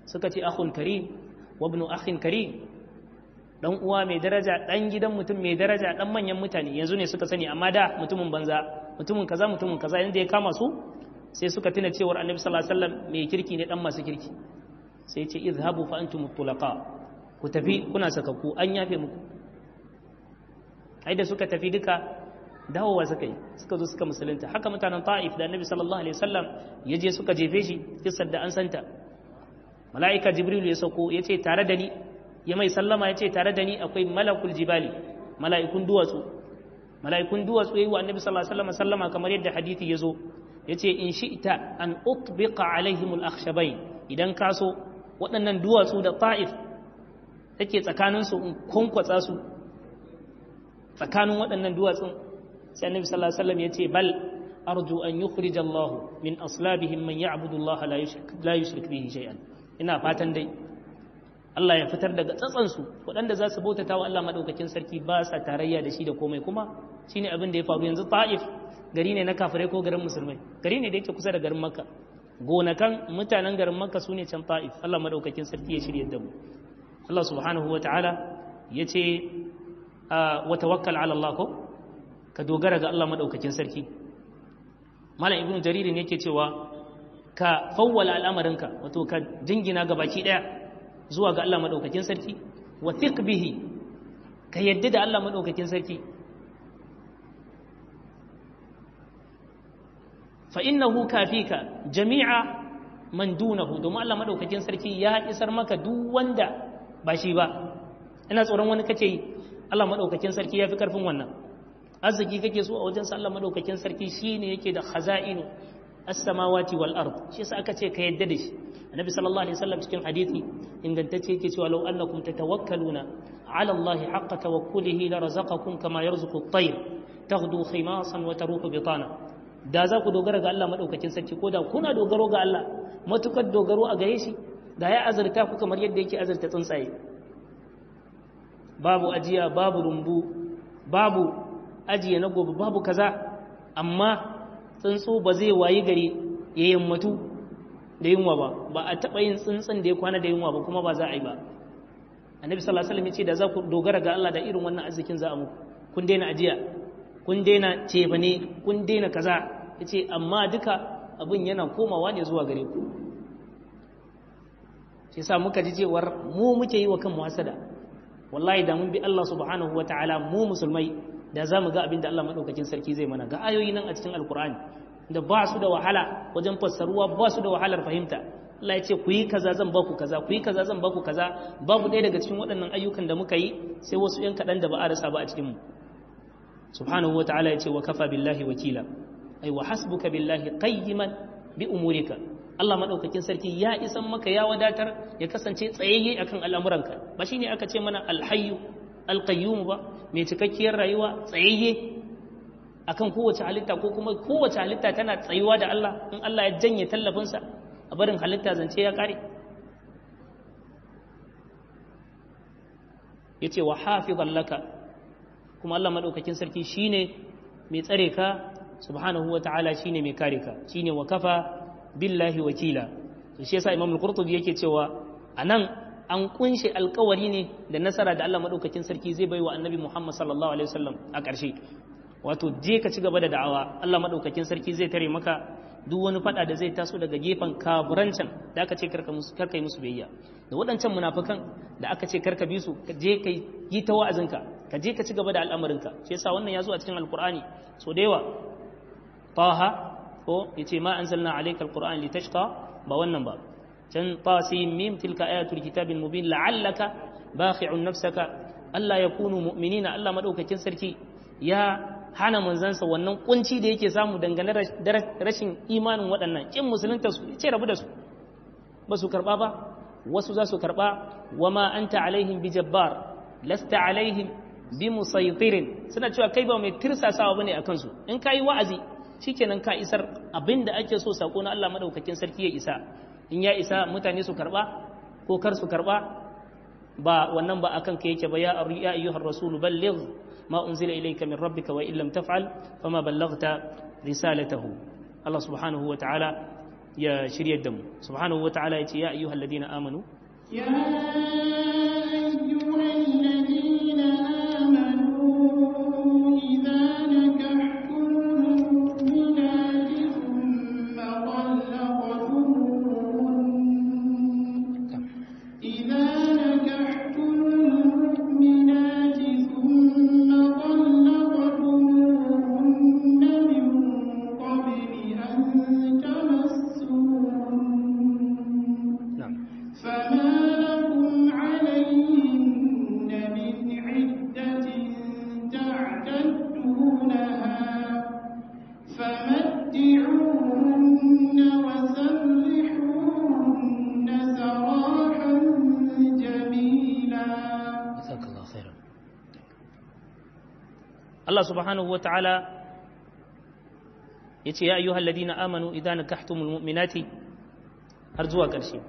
suka ce akhun karim wa ibnu akhin karim dan uwa mai daraja dan gidan mutum mai daraja dan manyan mutane yanzu ne suka sani amma da mutumin banza mutumin kaza mutumin kaza inda ya kama su sai suka tuna cewar annabi sallallahu alaihi wasallam mai kirki ne dan masu kirki sai ce izhabu fa antum tulaqa ku tafi kuna sakakku an yafe muku ai da suka tafi duka dawowa suka yi suka zo suka musulunta haka mutanen ta'if da annabi sallallahu alaihi wasallam ya je suka jefe shi kissar da an santa mala'ika jibril ya sauko ya ce tare da ni ya mai sallama ya ce tare da ni akwai malakul jibali mala'ikun duwatsu mala'ikun duwatsu yayi wa annabi sallallahu alaihi wasallam sallama kamar yadda hadisi ya zo ya ce in shi'ta an utbiqa alaihim al-akhshabain idan ka so waɗannan duwatsu da ta'if take tsakaninsu in kwankwatsa su tsakanin waɗannan duwatsun sai annabi sallallahu alaihi wasallam yace bal arju an yukhrij Allah min aslabihim man ya'budu Allah la yushrik la yushrik bihi shay'an ina fatan dai Allah ya fitar daga tsatsan su waɗanda za su bautata wa Allah madaukakin sarki ba sa tarayya da shi da komai kuma shine abin da ya faru yanzu Taif gari ne na kafirai ko garin musulmai gari ne da yake kusa da garin Makka gonakan mutanen garin Makka sune can Taif Allah madaukakin sarki ya shirye da mu Allah subhanahu wa ta'ala yace wa tawakkal ala Allah ko ka dogara ga Allah maɗaukakin sarki malam ibnu jaririn yake cewa ka fawwala al'amarinka wato ka jingina ga baki ɗaya zuwa ga Allah maɗaukakin sarki wa thiq bihi ka yadda da Allah maɗaukakin sarki fa innahu kafika jami'a man dunahu domin Allah maɗaukakin sarki ya isar maka duk wanda ba shi ba ina tsoron wani kake yi Allah maɗaukakin sarki ya fi ƙarfin wannan arziki kake so a wajen Allah madaukakin sarki shine yake da khaza'inu as-samawati wal ard shi yasa aka ce ka yadda da shi annabi sallallahu alaihi wasallam cikin hadisi ingantacce yake cewa law annakum tatawakkaluna ala allahi haqqa tawakkulihi la razaqakum kama yarzuqu at-tayr taghdu khimasan wa taruhu bitana da za ku dogara ga Allah madaukakin sarki ko da kuna dogaro ga Allah matukar dogaro a gare shi da ya azurta ku kamar yadda yake azurta tsuntsaye babu ajiya babu rumbu babu ajiye na gobe babu kaza amma tsuntsu ba zai wayi gari ya yammatu da yunwa ba ba a taɓa yin tsuntsun da ya kwana da yunwa ba kuma ba za a yi ba annabi sallallahu alaihi wasallam ya ce da za ku dogara ga Allah da irin wannan arzikin za a muku kun daina ajiya kun daina cefane kun daina kaza yace amma duka abin yana komawa ne zuwa gare ku shi yasa muka ji cewar mu muke yi wa kanmu hasada wallahi da mun bi Allah subhanahu wataala mu musulmai da za mu ga abin da Allah maɗaukakin sarki zai mana ga ayoyi nan a cikin alkur'ani da ba su da wahala wajen fassaruwa ba su da wahalar fahimta Allah ya ce ku yi kaza zan baku kaza ku yi kaza zan baku kaza babu ɗaya daga cikin waɗannan ayyukan da muka yi sai wasu ‘yan kaɗan da ba a rasa ba a cikinmu subhanahu wa ta'ala ya ce wa kafa billahi wakila ai wa hasbuka billahi qayyiman bi umurika Allah maɗaukakin sarki ya isan maka ya wadatar ya kasance tsayayye akan al'amuranka ba shine aka ce mana alhayyu alqayyum ba mai cikakkiyar rayuwa tsayayye akan kowace halitta ko kuma kowace halitta tana tsayuwa da Allah in Allah ya janye tallafinsa a barin halitta zance ya kare yace wa hafizan laka kuma Allah madaukakin sarki shine mai tsare ka subhanahu wataala shine mai kare ka shine wa kafa billahi wakila to shi yasa Imam al-Qurtubi yake cewa anan an kunshe alkawari ne da nasara da Allah madaukakin sarki zai baiwa annabi Muhammad sallallahu alaihi wasallam a ƙarshe wato je ka ci gaba da da'awa Allah madaukakin sarki zai tare maka duk wani fada da zai taso daga gefen kaburancan da aka ce karka musu karka yi musu biyayya da waɗancan munafikan da aka ce karka bi su ka je ka yi ta wa'azinka ka je ka ci gaba da al'amarinka shi yasa wannan ya zo a cikin alqur'ani so da yawa taha ko yace ma anzalna alayka alqur'an litashqa ba wannan ba can tasim mim tilka ayatul kitabil mubin la'allaka bakhi'un nafsaka Allah ya kunu mu'minina Allah madaukakin sarki ya hana manzansa wannan kunci da yake samu dangane da rashin imanin waɗannan kin musulunta su ce rabu da su ba su karba ba wasu za su karba wama anta alaihim bi jabbar lasta alaihim bi musaytirin suna cewa kai ba mai tirsasawa bane akan su in kai wa'azi shikenan ka isar abinda ake so sako na Allah madaukakin sarki ya isa in ya isa mutane su karba ko kar su karba ba wannan ba akan ka yake ba ya ayyuhar rasul balligh ma unzila ilayka min rabbika wa illam taf'al fama ballaghta risalatahu Allah subhanahu wa ta'ala ya shiryar da mu subhanahu wata'ala ya ce ya ayyuhal ladina amanu يا أيها الذين آمنوا إذا نكحتم المؤمنات ثم طلقتموهن إذا نكحتم المؤمنات ثم طلقتموهن من قبل أن تمسوهن na'am فما لكم عليهن من عدة تعتدونها فمتعوهن وسرحوهن سراحا جميلا jazakallahu khairan Allah subhanahu wata'ala yace ya ayyuhal ladina amanu idza nakahtumul mu'minati har zuwa ƙarshe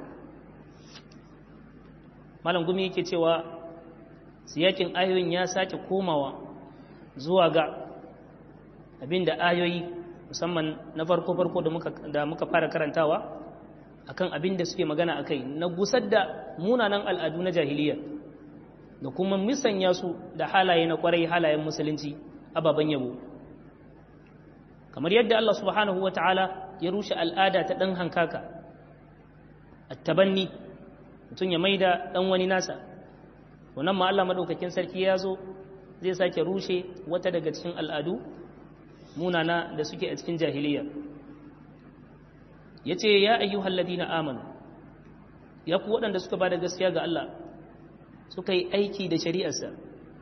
malam gumi yake cewa siyakin ayoyin ya sake komawa zuwa ga abinda ayoyi musamman na farko farko da muka da muka fara karantawa akan abin da suke magana akai na gusar da munanan al'adu na jahiliya da kuma misanya su da halaye na kwarai halayen musulunci ababen yabo kamar yadda Allah subhanahu wa ta'ala ya rushe al'ada ta ɗan hankaka attabanni mutum ya maida ɗan wani nasa wannan ma Allah maɗaukakin sarki ya zo zai sake rushe wata daga cikin al'adu munana da suke a cikin jahiliya ya ce ya ayyuhal ladina amanu ya ku waɗanda suka ba da gaskiya ga Allah suka yi aiki da shari'arsa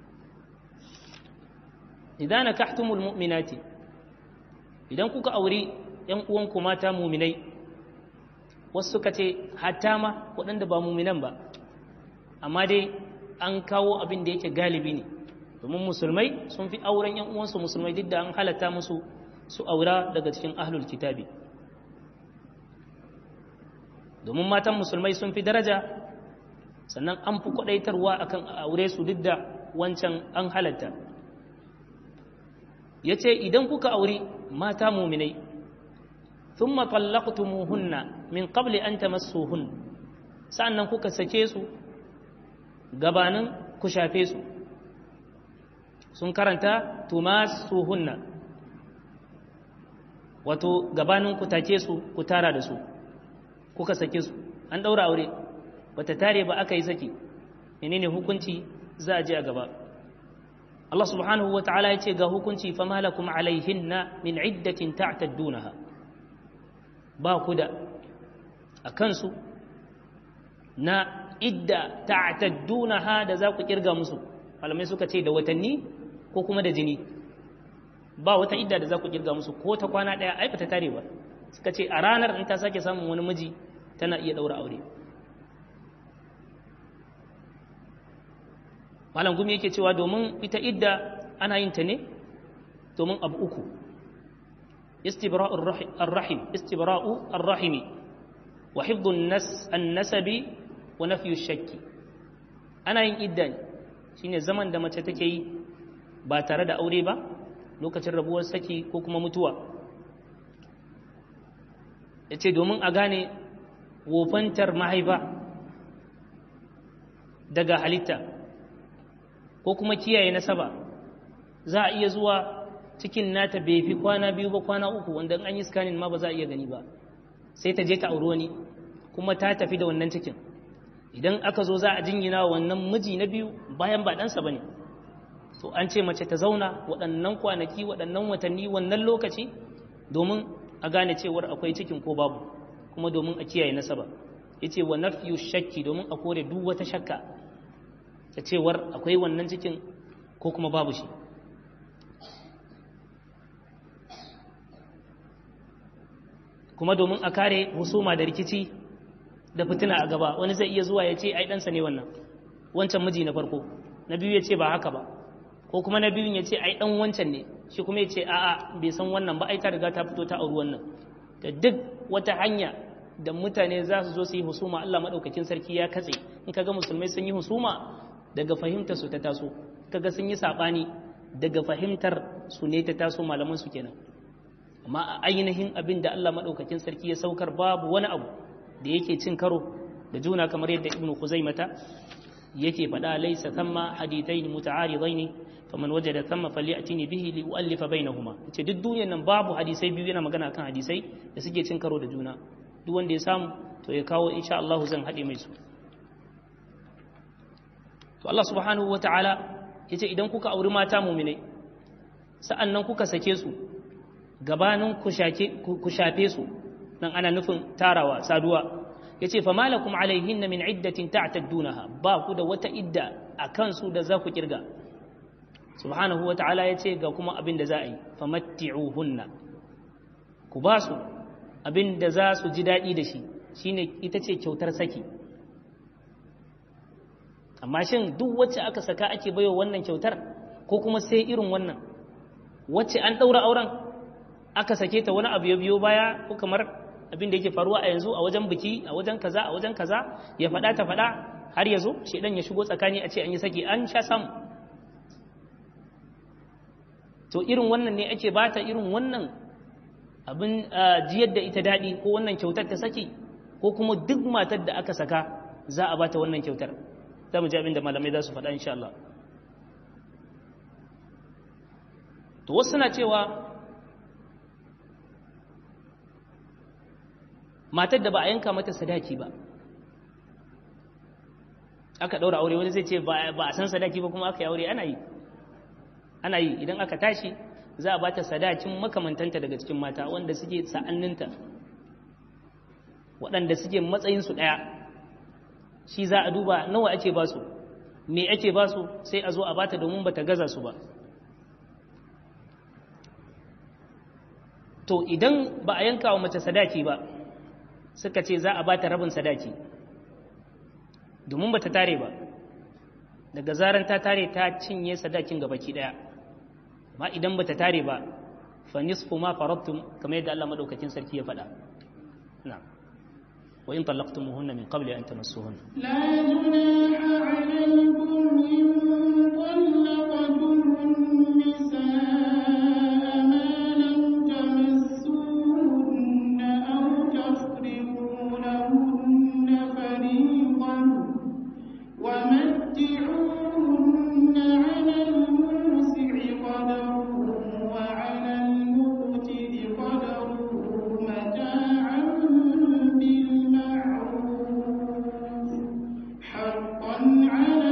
idan nakahtumul mu'minati idan kuka auri ‘yan uwanku mata muminai wasu suka ce hatta ma waɗanda ba muminan ba amma dai an kawo abin da yake galibi ne domin musulmai sun fi auren ‘yan uwansu musulmai duk da an halatta musu su aura daga cikin ahlul kitabi domin matan musulmai sun fi daraja sannan an fi kwaɗaitarwa akan aure su duk da wancan an halatta ya ce idan kuka auri mata muminai sun matallaqtumuhunna min qabli an tamassuhun sa'annan kuka sake su gabanin ku shafe su sun karanta tumassuhunna wato gabanin ku take su ku tara da su kuka sake su an daura aure bata tare ba aka yi saki menene hukunci za a je a gaba Allah subhanahu wa ta'ala ya ce ga hukunci fa malakum alaihinna min iddatin ta'taddunaha ba ku da a kansu na idda ta'taddunaha da za ku kirga musu malamai suka ce da watanni ko kuma da jini ba wata idda da za ku kirga musu ko ta kwana ɗaya ai ta tare ba suka ce a ranar in ta sake samun wani miji tana iya ɗaura aure malam gumi yake cewa domin ita idda ana yin ta ne domin abu uku istibra'ur rahim istibra'u ar-rahimi wa hifdhu an-nasabi wa nafyu shakki ana yin idda ne shine zaman da mace take yi ba tare da aure ba lokacin rabuwar saki ko kuma mutuwa yace domin a gane wofantar mahaifa daga halitta ko kuma kiyaye nasaba za a iya zuwa cikin nata bai fi kwana biyu ba kwana uku wanda an yi scanning ma ba za a iya gani ba sai ta je ta auri wani kuma ta tafi da wannan cikin idan aka zo za a jingina wannan miji na biyu bayan ba ɗansa ba ne to an ce mace ta zauna waɗannan kwanaki waɗannan watanni wannan lokaci domin a gane cewar akwai cikin ko babu kuma domin a kiyaye nasaba ya ce wa nafiyu shakki domin a kore duk wata shakka ta cewar akwai wannan cikin ko kuma babu shi kuma domin a kare husuma da rikici da fitina a gaba wani zai iya zuwa ya ce ai ɗansa ne wannan wancan miji na farko na biyu ya ce ba haka ba ko kuma na biyun ya ce ai ɗan wancan ne shi kuma ya ce a'a bai san wannan ba ai ta riga ta fito ta auri wannan da duk wata hanya da mutane za su zo su yi husuma Allah maɗaukakin sarki ya katse in kaga musulmai sun yi husuma daga fahimtar su ta taso kaga sun yi saɓani daga fahimtar su ne ta taso malaman su kenan amma a ainihin abin da Allah maɗaukakin sarki ya saukar babu wani abu da yake cin karo da juna kamar yadda ibnu khuzaimata yake faɗa laysa thamma hadithain muta'aridain faman wajada thamma falyatini bihi li u'allifa bainahuma ce duk duniyar nan babu hadisai biyu yana magana kan hadisai da suke cin karo da juna duk wanda ya samu to ya kawo insha Allah zan haɗe mai su to Allah subhanahu wata'ala yace idan kuka auri mata mu'minai sa'annan kuka sake su gabanin ku shafe su nan ana nufin tarawa saduwa ya ce famalakum alaihin min iddatin ta'taddunaha ba ku da wata idda a kansu da za ku kirga subhanahu wa ta'ala ya ce ga kuma abin da za a yi famatti'uhunna ku ba su abin da za su ji daɗi da shi shine ita ce kyautar saki amma shin duk wacce aka saka ake baiwa wannan kyautar ko kuma sai irin wannan wacce an ɗaura auren aka sake ta wani abu ya biyo baya ko kamar abin da yake faruwa a yanzu a wajen biki a wajen kaza a wajen kaza ya faɗa ta faɗa har ya zo shedan ya shigo tsakani a ce an yi saki an sha samu to irin wannan ne ake bata irin wannan abin jiyar da ita daɗi ko wannan kyautar ta saki ko kuma duk matar da aka saka za a bata wannan kyautar za mu ji abin da malamai za su faɗa insha Allah to wasu suna cewa matar da ba a yanka mata sadaki ba aka ɗaura aure wani zai ce ba a san sadaki ba kuma aka yi aure ana yi ana yi idan aka tashi za a bata sadakin makamantanta daga cikin mata wanda suke sa'anninta waɗanda suke matsayinsu ɗaya shi za a duba nawa ake ba su me ake ba su sai a zo a bata domin ba ta gaza su ba to idan ba a yanka wa mace sadaki ba suka ce za a ba ta rabin sadaki domin ba ta tare ba daga zaran ta tare ta cinye sadakin ga baki daya amma idan ba ta tare ba fa nisfu ma faradtum kamar yadda Allah madaukakin sarki ya faɗa na'am wa in talaqtumuhunna min qabli an tamassuhunna لا جناح عليكم إن طلقتم النساء ما لم تمسوهن أو تفرضوا لهن فريضا ومتعوهن على الموسع قدره وعلى المقتر قدره متاعا بالمعروف حقا على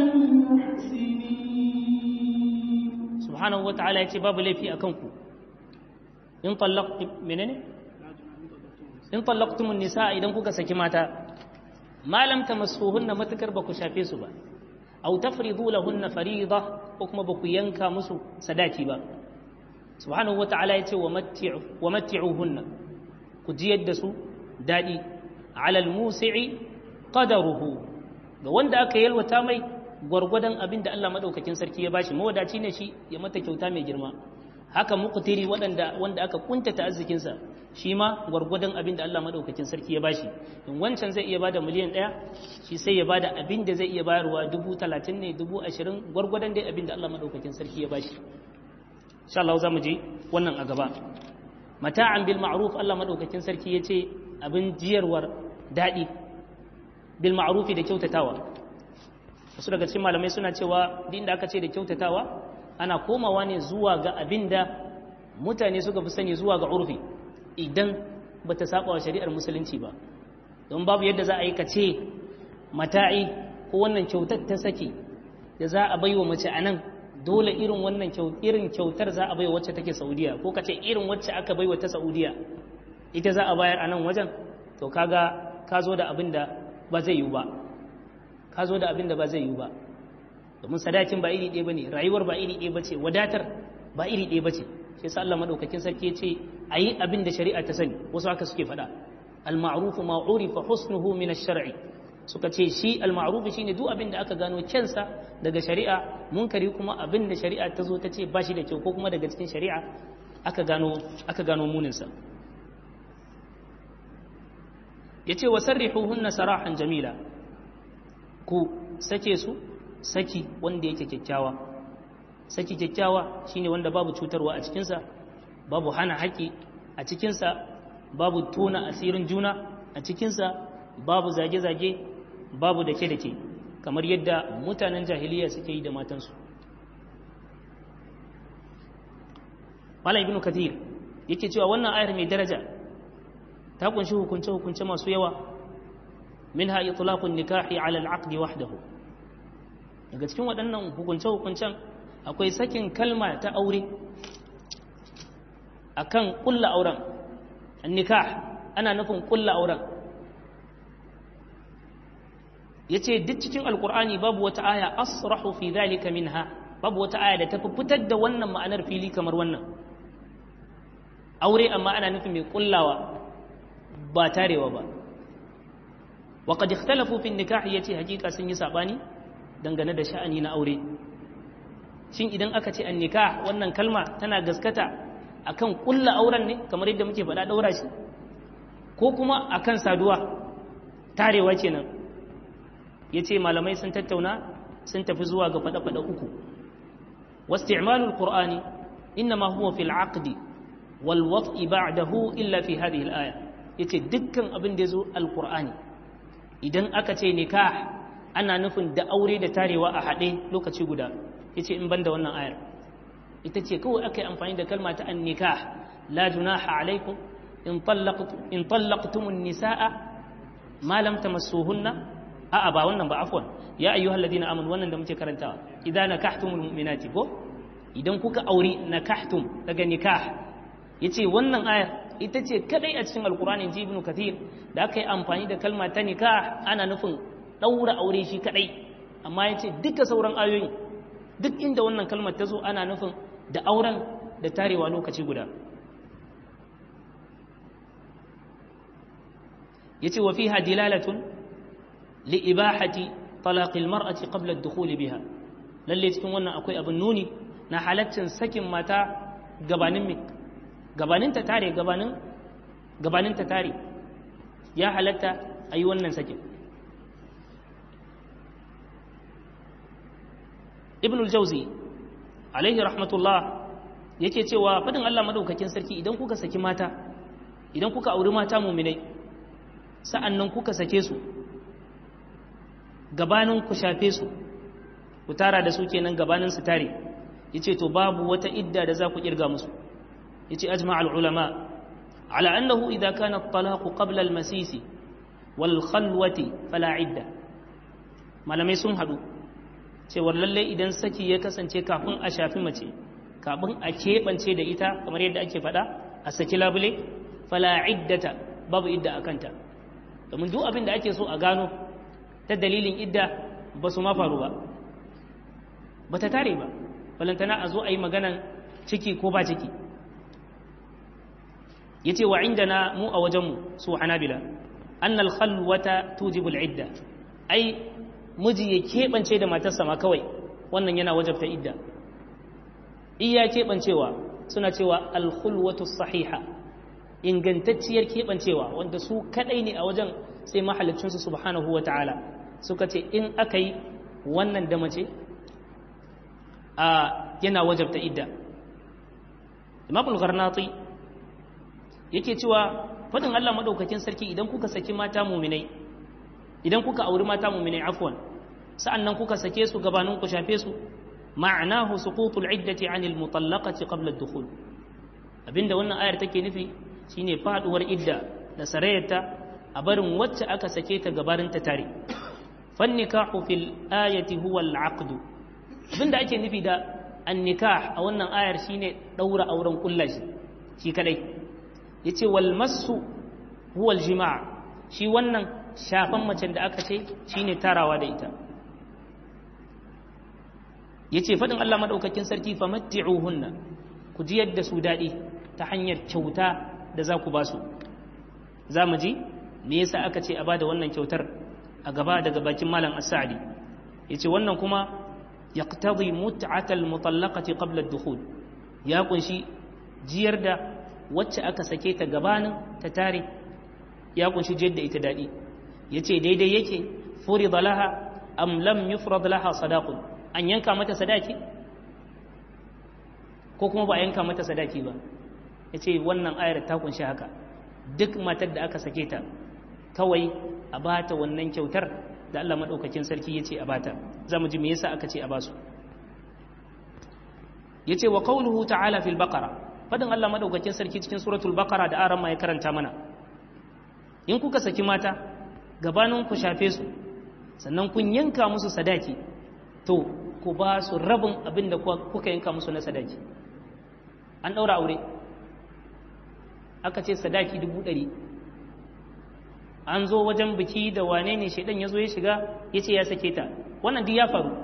المحسنين subhanahu wata'ala ya ce babu laifi a kanku in tallaqtum menene in tallaqtumun nisa idan kuka saki mata ma lam tamassuhunna matakar ba ku shafe su ba aw tafridu lahunna farida ko kuma ba ku yanka musu sadaki ba subhanahu wata'ala ya ce wa matti'u wa matti'uhunna ku jiyar da su dadi ala al-musi'i qadaruhu ga wanda aka yalwata mai gwargwadon abin da Allah madaukakin sarki ya bashi mawadaci ne shi ya mata kyauta mai girma haka muqtiri waɗanda wanda aka kuntata arzikinsa shi ma gwargwadon abin da Allah madaukakin sarki ya bashi in wancan zai iya bada miliyan ɗaya shi sai ya bada abin da zai iya bayarwa dubu talatin ne dubu ashirin gwargwadon dai abin da Allah madaukakin sarki ya bashi insha Allah za mu je wannan a gaba mata'an bil ma'ruf Allah madaukakin sarki ya ce abin jiyarwar daɗi bil ma'rufi da kyautatawa wasu daga cikin malamai suna cewa duk inda aka ce da kyautatawa ana komawa ne zuwa ga abin da mutane suka fi sani zuwa ga urfi idan ba ta saba wa shari'ar musulunci ba don babu yadda za a yi ka ce mata'i ko wannan kyautar ta sake da za a baiwa mace a nan dole irin wannan irin kyautar za a baiwa wacce take saudiya ko ka ce irin wacce aka baiwa ta saudiya ita za a bayar a nan wajen to kaga ka zo da abin da ba zai yiwu ba ka zo da abin da ba zai yiwu ba domin sadakin ba iri ɗaya ba ne rayuwar ba iri ɗaya ba ce wadatar ba iri ɗaya ba ce shi sa Allah madaukakin sarki ya ce a yi abin da shari'a ta sani wasu haka suke faɗa al-ma'rufu ma urifa husnuhu min ash-shar'i suka ce shi al-ma'rufu shine duk abin da aka gano kyansa daga shari'a munkari kuma abin da shari'a ta zo ta ce ba shi da kyau ko kuma daga cikin shari'a aka gano aka gano muninsa yace wa sarrihuhunna sarahan jamila ku sake su saki wanda yake kyakkyawa saki kyakkyawa shine wanda babu cutarwa a cikinsa babu hana haƙi a cikinsa babu tona asirin juna a cikinsa babu zage-zage babu dake-dake kamar yadda mutanen jahiliya suke yi da matansu Malam Ibn Kathir yake cewa wannan ayar mai daraja ta kunshi hukunce-hukunce masu yawa minha itlaqun nikahi ala al-aqd wahdahu daga cikin waɗannan hukunce-hukuncen akwai sakin kalma ta aure akan kulla auren nikah ana nufin kulla auren yace duk cikin alkur'ani babu wata aya asrahu fi dhalika minha babu wata aya da ta fitar da wannan ma'anar fili kamar wannan aure amma ana nufin mai kullawa ba tarewa ba wa qad ikhtalafu fi nikah yace hakika sun yi sabani dangane da sha'ani na aure shin idan aka ce an nikah wannan kalma tana gaskata akan kulla auren ne kamar yadda muke faɗa daura shi ko kuma akan saduwa tarewa kenan yace malamai sun tattauna sun tafi zuwa ga faɗa-faɗa uku wasti'malul qur'ani inma huwa fil aqdi wal wat'i ba'dahu illa fi hadhihi al aya yace dukkan abin da yazo alqur'ani idan aka ce nikah ana nufin da aure da tarewa a haɗe lokaci guda yace in banda wannan ayar ita ce kawai aka yi amfani da kalma ta an nikah la junaha alaikum in tallaqtum in tallaqtum an-nisaa ma lam tamassuhunna a'a ba wannan ba afwan ya ayyuhal ladina amanu wannan da muke karantawa idan nakahtumul mu'minati ko idan kuka auri nakahtum daga nikah yace wannan ayar ita ce kadai a cikin alqur'ani ji ibnu kathir da aka yi amfani da kalma ta nikah ana nufin daura aure shi kadai amma yace duka sauran ayoyin duk inda wannan kalmar ta zo ana nufin da auren da tarewa lokaci guda yace wa fiha dilalatun li ibahati talaqil mar'ati qabla ad-dukhul biha lalle cikin wannan akwai abin nuni na halaccin sakin mata gabanin mi gabanin ta tare gabanin gabanin ta tare ya halatta ayi wannan sakin ibn al-jawzi alaihi rahmatullah yake cewa fadin Allah madaukakin sarki idan kuka saki mata idan kuka auri mata muminai sa'annan kuka sake su gabanin ku shafe su ku tara da su kenan gabanin su tare yace to babu wata idda da za ku kirga musu yace ajma' al-ulama ala annahu idha kana at-talaq qabla al-masis wal khalwati fala idda malamai sun hadu cewar lalle idan saki ya kasance kafin a shafi mace kafin a keɓance da ita kamar yadda ake faɗa a saki labule fala iddata babu idda a kanta domin duk abin da ake so a gano ta dalilin idda ba su ma faru ba ba ta tare ba balantana a zo a yi maganan ciki ko ba ciki ya ce wa inda na mu a wajenmu su hanabila annal khalwata tujibul idda ai miji ya keɓance da matarsa ma kawai wannan yana wajabta idda iya keɓancewa suna cewa alkhulwatu sahiha ingantacciyar keɓancewa wanda su kaɗai ne a wajen sai mahalicinsu subhanahu wa ta'ala suka ce in aka yi wannan da mace a yana wajabta idda imam al-gharnati yake cewa faɗin Allah maɗaukakin sarki idan kuka saki mata muminai idan kuka auri mata muminai afwan sa'annan kuka sake su gabanin ku shafe su ma'anahu suqutul iddati 'anil mutallaqati qabla ad-dukhul abinda wannan ayar take nufi shine faduwar idda da sarayarta a barin wacce aka sake ta gabarin ta tare fan nikahu fil ayati huwa al-'aqd abinda ake nufi da an-nikah a wannan ayar shine daura auren kullashi shi kadai yace wal massu huwa al-jima' shi wannan shafan macen da aka ce shine tarawa da ita yace fadin Allah madaukakin sarki famatti'uhunna ku ji yadda su dadi ta hanyar kyauta da za ku ba su za mu ji me yasa aka ce a bada wannan kyautar a gaba daga bakin malam as-sa'di yace wannan kuma yaqtadi mut'atal mutallaqati qabla ad-dukhul ya kunshi jiyar da wacce aka sake ta gabanin ta tare ya kunshi jiyar da ita dadi yace daidai yake furida laha am lam yufrad laha sadaqun an yanka mata sadaki ko kuma ba a yanka mata sadaki ba yace wannan ayar ta kunshi haka duk matar da aka sake ta kawai a bata wannan kyautar da Allah madaukakin sarki yace a bata zamu ji me yasa aka ce a basu yace wa qawluhu ta'ala fil baqara fadin Allah madaukakin sarki cikin suratul baqara da aran ma ya karanta mana in kuka saki mata gabanin ku shafe su sannan kun yanka musu sadaki to ku ba su rabin abin da kuka yanka musu na sadaki an ɗaura aure aka ce sadaki dubu ɗari an zo wajen biki da wane ne shaidan ya zo ya shiga ya ce ya sake ta wannan duk ya faru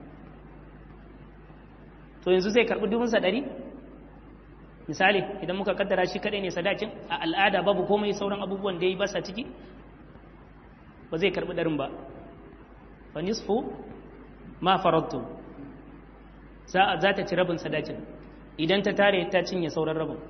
to yanzu zai karɓi dubunsa ɗari misali idan muka kaddara shi kaɗai ne sadakin a al'ada babu komai sauran abubuwan da ya yi basa ciki ba zai karɓi ɗarin ba fa nisfu ma farattu za ta ci rabin sadakin idan ta tare ta cinye sauran rabin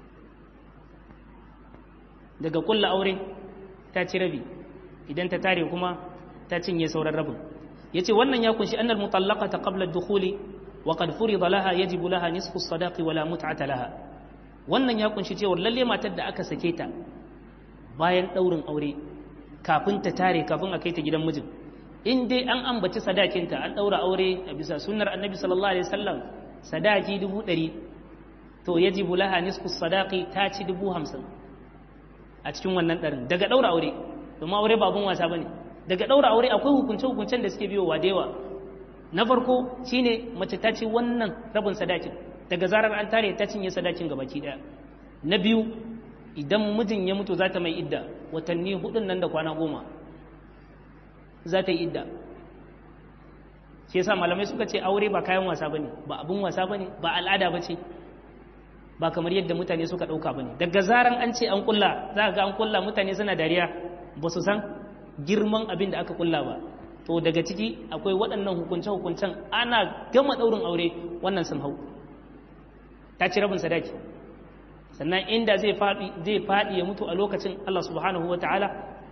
daga kulla aure ta ci rabi idan ta tare kuma ta cinye sauran rabin yace wannan ya kunshi annal mutallaqata qabla ad-dukhuli wa qad furida laha yajibu laha nisfu as-sadaqi wala mut'ata laha wannan ya kunshi cewa lalle matar da aka sake ta bayan daurin aure kafin ta tare kafin a kai ta gidan mijin in dai an ambaci sadakinta an ɗaura aure a bisa sunnar annabi sallallahu alaihi wasallam sadaki dubu ɗari to yajibu laha nisfu sadaqi ta ci dubu hamsin a cikin wannan ɗarin daga ɗaura aure domin aure ba abun wasa bane daga ɗaura aure akwai hukunce hukuncen da suke biyowa da yawa na farko shine mace ta ci wannan rabin sadakin daga zarar an tare ta cinye sadakin gabaki ɗaya na biyu idan mijin ya mutu za ta mai idda watanni hudun nan da kwana goma za ta yi idda shi yasa malamai suka ce aure ba kayan wasa bane ba abun wasa bane ba al'ada bace ba kamar yadda mutane suka dauka bane daga zaran an ce an kulla za ga an kulla mutane suna dariya ba su san girman abin da aka kulla ba to daga ciki akwai waɗannan hukunce hukuncen ana gama daurin aure wannan sun hau ta ci rabin sadaki sannan inda zai faɗi zai faɗi ya mutu a lokacin Allah subhanahu wataala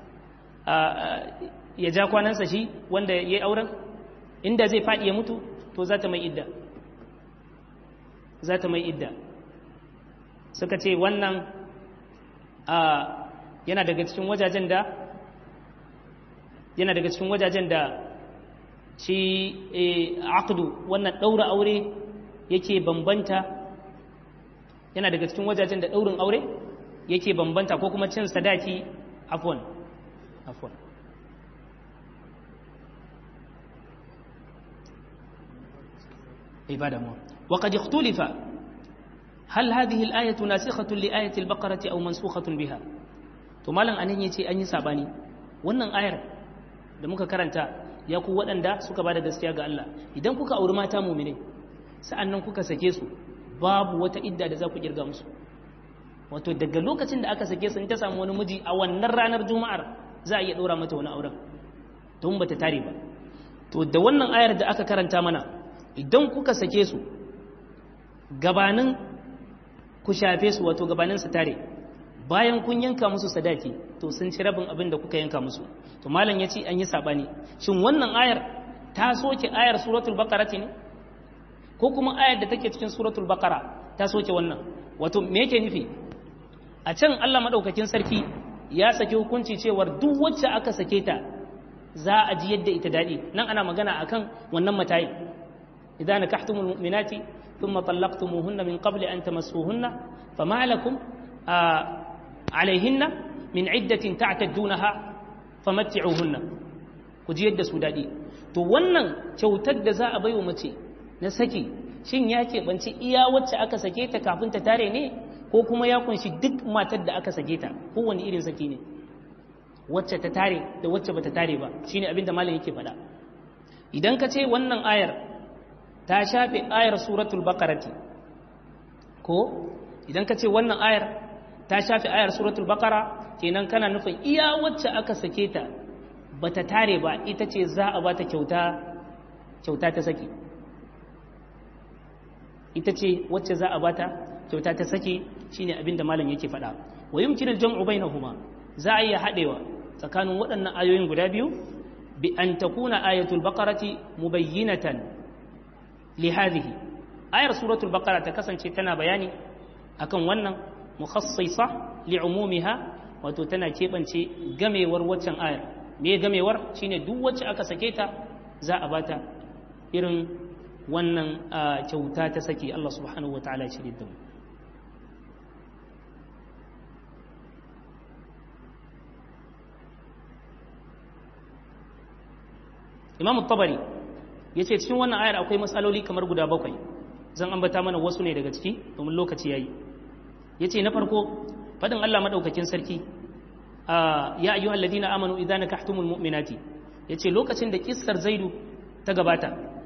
ya ja kwanansa shi wanda ya yi auren inda zai faɗi ya mutu to za ta mai idda za ta mai idda suka ce wannan yana daga cikin wajajen da yana daga cikin wajajen da shi aqdu wannan ɗaura aure yake bambanta yana daga cikin wajajen da ɗaurin aure yake bambanta ko kuma cin sadaki afwan afwan عبادة مو وقد اختلف هل هذه الآية ناسخة لآية البقرة أو منسوخة بها to malam anan yace an yi sabani wannan ayar da muka karanta ya ku waɗanda suka bada gaskiya ga Allah idan kuka auri mata mu'mine sa'annan kuka sake su babu wata idda da za ku kirga musu wato daga lokacin da aka sake su in ta samu wani miji a wannan ranar juma'ar za a iya ɗora mata wani auren don bata tare ba to da wannan ayar da aka karanta mana idan kuka sake su gabanin ku shafe su wato gabanin su tare bayan kun yanka musu sadaki to sun ci rabin abin da kuka yanka musu to malam ya ce an yi sabani shin wannan ayar ta soke ayar suratul baqara ne ko kuma ayar da take cikin suratul baqara ta soke wannan wato me yake nufi a can Allah madaukakin sarki ya saki hukunci cewar duk wacce aka sake ta za a ji yadda ita daɗi nan ana magana akan wannan matayin إذا نكحتم المؤمنات ثم طلقتموهن من قبل أن تمسوهن فما لكم آه عليهن من عدة تعتدونها فمتعوهن كجي يد سودادي to wannan kyautar da za a bai wa mace na saki shin ya keɓanci iya wacce aka sake ta kafin ta tare ne ko kuma ya kunshi duk matar da aka sake ta kowane irin saki ne wacce ta tare da wacce bata tare ba shine abin da malam yake faɗa idan ka ce wannan ayar ta shafe ayar suratul baqarati ko idan ka ce wannan ayar ta shafe ayar suratul baqara kenan kana nufin iya wacce aka sake ta bata tare ba ita ce za a bata kyauta kyauta ta saki ita ce wacce za a bata kyauta ta saki shine abin da malam yake faɗa wa yumkinu al-jam'u bainahuma za a iya haɗewa tsakanin waɗannan ayoyin guda biyu bi an takuna ayatul baqarati mubayyinatan li hadhihi ayar suratul baqara ta kasance tana bayani akan wannan mukhassisa li'umumiha wato tana keɓance gamewar waccan ayar me gamewar shine duk wacce aka sake ta za a bata irin wannan kyauta ta saki Allah subhanahu wataala ya shirye da mu Imam Tabari yace cikin wannan ayar akwai matsaloli kamar guda bakwai zan ambata mana wasu ne daga ciki domin lokaci yayi yace na farko fadin Allah madaukakin sarki ya ayyuhal ladina amanu idza nakahtumul mu'minati yace lokacin da kissar Zaidu ta gabata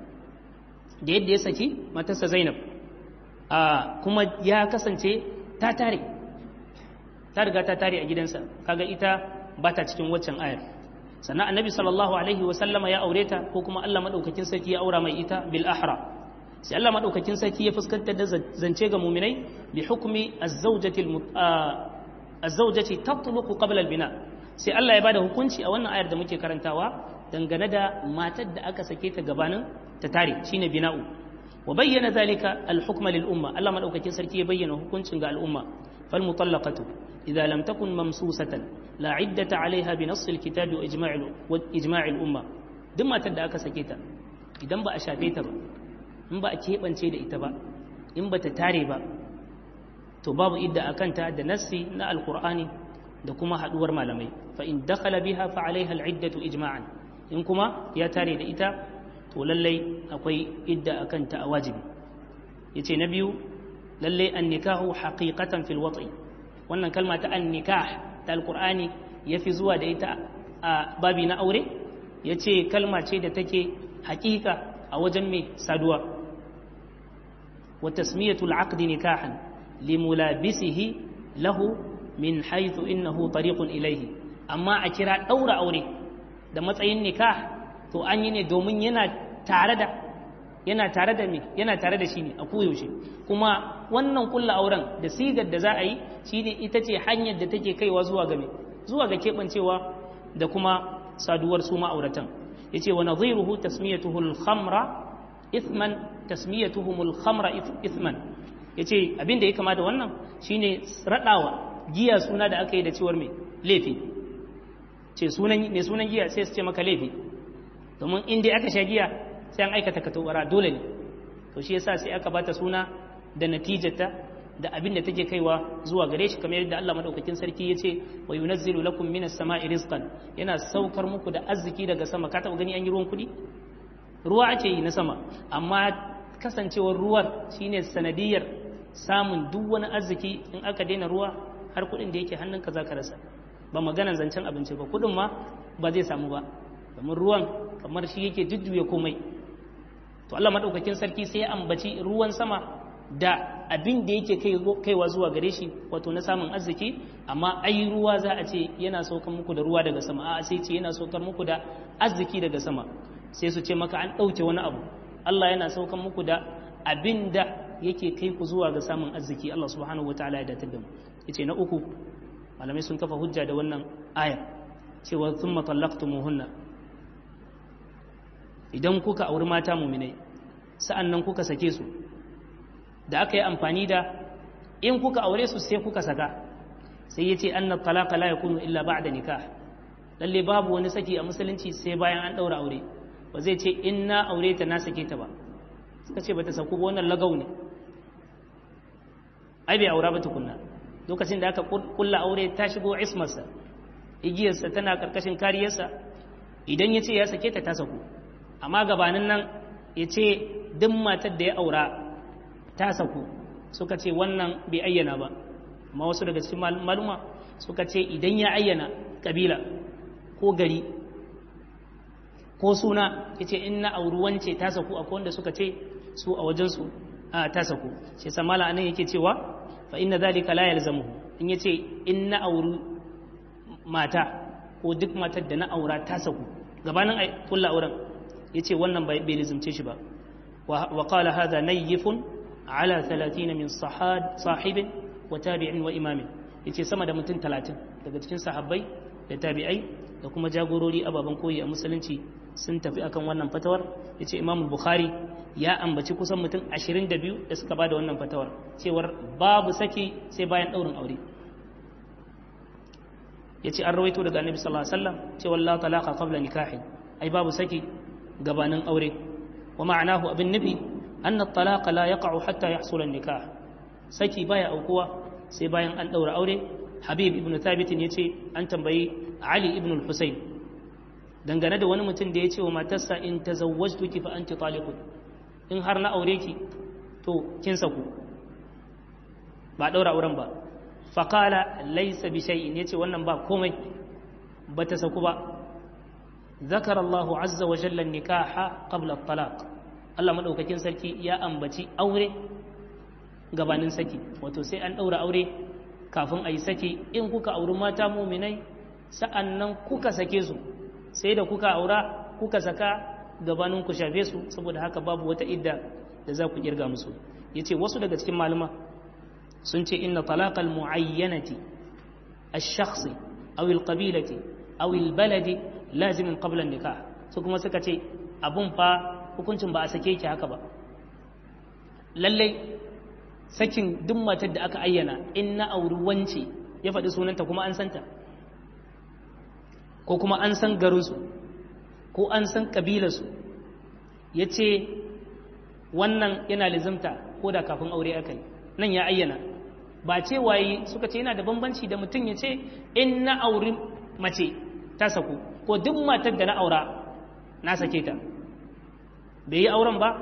da yadda ya saki matarsa Zainab kuma ya kasance ta tare ta riga ta tare a gidansa kaga ita ba ta cikin waccan ayar sannan annabi sallallahu alaihi wasallama ya aure ta ko kuma Allah madaukakin sarki ya aura mai ita bil ahra sai Allah madaukakin sarki ya fuskantar da zance ga muminai bi hukmi az-zawjati az-zawjati tatluqu qabla al-bina sai Allah ya bada hukunci a wannan ayar da muke karantawa dangane da matar da aka sake ta gabanin ta tare shine bina'u wa bayyana zalika al-hukma lil umma Allah madaukakin sarki ya bayyana hukuncin ga al'umma fal mutallaqatu idza lam takun mamsusatan la iddata alaiha bi nass al-kitab wa ijma' wa ijma' al-umma duk matar da aka sake ta idan ba a shafe ta ba in ba a keɓance da ita ba in ba ta tare ba to babu idda a kanta da nassi na alkur'ani da kuma haɗuwar malamai fa in dakhala biha fa alaiha al'iddatu ijma'an in kuma ya tare da ita to lallai akwai idda a kanta a wajibi yace na biyu lallai an nikahu haqiqatan fil wat'i wannan kalma ta an nikah ta alkur'ani yafi zuwa da ita a babi na aure yace kalma ce da take haƙiƙa a wajen mai saduwa wa tasmiyatul aqdi nikahan limulabisihi lahu min haythu innahu tariqun ilayhi amma a kira daura aure da matsayin nikah to an yi ne domin yana tare da yana tare da me yana tare da shi ne a koyaushe kuma wannan kulla auren da sigar da za a yi shine ita ce hanyar da take kaiwa zuwa ga me zuwa ga keɓancewa da kuma saduwar su ma'auratan yace wa nadhiruhu tasmiyatuhu al-khamra ithman tasmiyatuhum al-khamra ithman yace abin da ya kama da wannan shine radawa giya suna da aka yi da cewar mai laifi ce sunan mai sunan giya sai su ce maka laifi domin in dai aka sha giya sai an aikata katobara dole ne to shi yasa sai aka bata suna da natijata da abin da take kaiwa zuwa gare shi kamar yadda Allah madaukakin sarki yace wa yunazzilu lakum minas sama'i rizqan yana saukar muku da arziki daga sama ka taba gani an yi ruwan kudi ruwa ake yi na sama amma kasancewar ruwan shine sanadiyar samun duk wani arziki in aka daina ruwa har kudin da yake hannunka zaka rasa ba maganan zancen abinci ba kudin ma ba zai samu ba domin ruwan kamar shi yake jujjuya komai to Allah madaukakin sarki sai ya ambaci ruwan sama da abin da yake kaiwa zuwa gare shi wato na samun arziki amma ai ruwa za a ce yana saukar muku da ruwa daga sama a sai ce yana saukar muku da arziki daga sama sai su ce maka an ɗauke wani abu Allah yana saukar muku da abin da yake kai ku zuwa ga samun arziki Allah subhanahu wataala ya datar da mu yace na uku malamai sun kafa hujja da wannan aya cewa thumma talaqtumuhunna idan kuka auri mata muminai sa'annan kuka sake su da aka yi amfani da in kuka aure su sai kuka saka sai yace anna talaqa la yakunu illa ba'da nikah lalle babu wani saki a musulunci sai bayan an daura aure ba zai ce in na aure ta na sake ta ba suka ce bata saku ba wannan lagau ne ai bai aura ba tukunna lokacin da aka kulla aure ta shigo ismarsa igiyarsa tana karkashin kariyarsa idan ya ce ya sake ta ta saku amma gabanin nan ya ce duk matar da ya aura ta saku suka ce wannan bai ayyana ba amma wasu daga cikin maluma suka ce idan ya ayyana kabila ko gari ko suna ya ce in na auri wance ta saku akwai wanda suka ce su a wajensu ta saku shi samala anan yake cewa fa inna zalika la yalzamuhu in yace in na auri mata ko duk matar da na aura ta saku gabanin ai kullu auren yace wannan bai lizumce shi ba wa qala hadha nayyifun ala 30 min sahad sahibin wa tabi'in wa imamin yace sama da mutum 30 daga cikin sahabbai da tabi'ai da kuma jagorori ababen koyi a musulunci sun tafi akan wannan fatawar ya ce imam bukhari ya ambaci kusan mutum 22 da suka ba da wannan fatawar cewar babu saki sai bayan ɗaurin aure ya ce an rawaito daga annabi sallallahu alaihi wasallam cewa la talaqa qabla nikahin ai babu saki gabanin aure wa ma'anahu abin nufi anna talaqa la yaqa'u hatta yahsula nikah saki baya aukuwa sai bayan an daura aure habib ibn thabit ya ce an tambayi ali ibn al-husayn dangane da wani mutum da ya ce wa matarsa in tazawwajtuki fa anti taliqun in har na aure ki to kin saku ba daura auren ba faqala laysa bi shay'in yace wannan ba komai bata saku ba ذكر الله عز وجل النكاح قبل الطلاق Allah madaukakin sarki ya ambaci aure gabanin saki wato sai an daura aure kafin a yi saki in kuka auri mata muminai sa'annan kuka sake su sai da kuka aura kuka saka gabanin ku shafe su saboda haka babu wata idda da za ku kirga musu yace wasu daga cikin malama sun ce inna talaqal muayyanati ash-shakhsi aw al-qabilati aw al-baladi lazimin qabla nikah su kuma suka ce abun fa hukuncin ba a sake ki haka ba lallai sakin duk matar da aka ayyana in na auri wance ya faɗi sunanta kuma an santa ko kuma an san garinsu ko an san ƙabilarsu ya ce wannan yana lizimta ko da kafin aure aka yi nan ya ayyana ba ce waye suka ce yana da bambanci da mutum ya ce in na auri mace ta saku ko duk matar da na aura na sake ta bai yi auren ba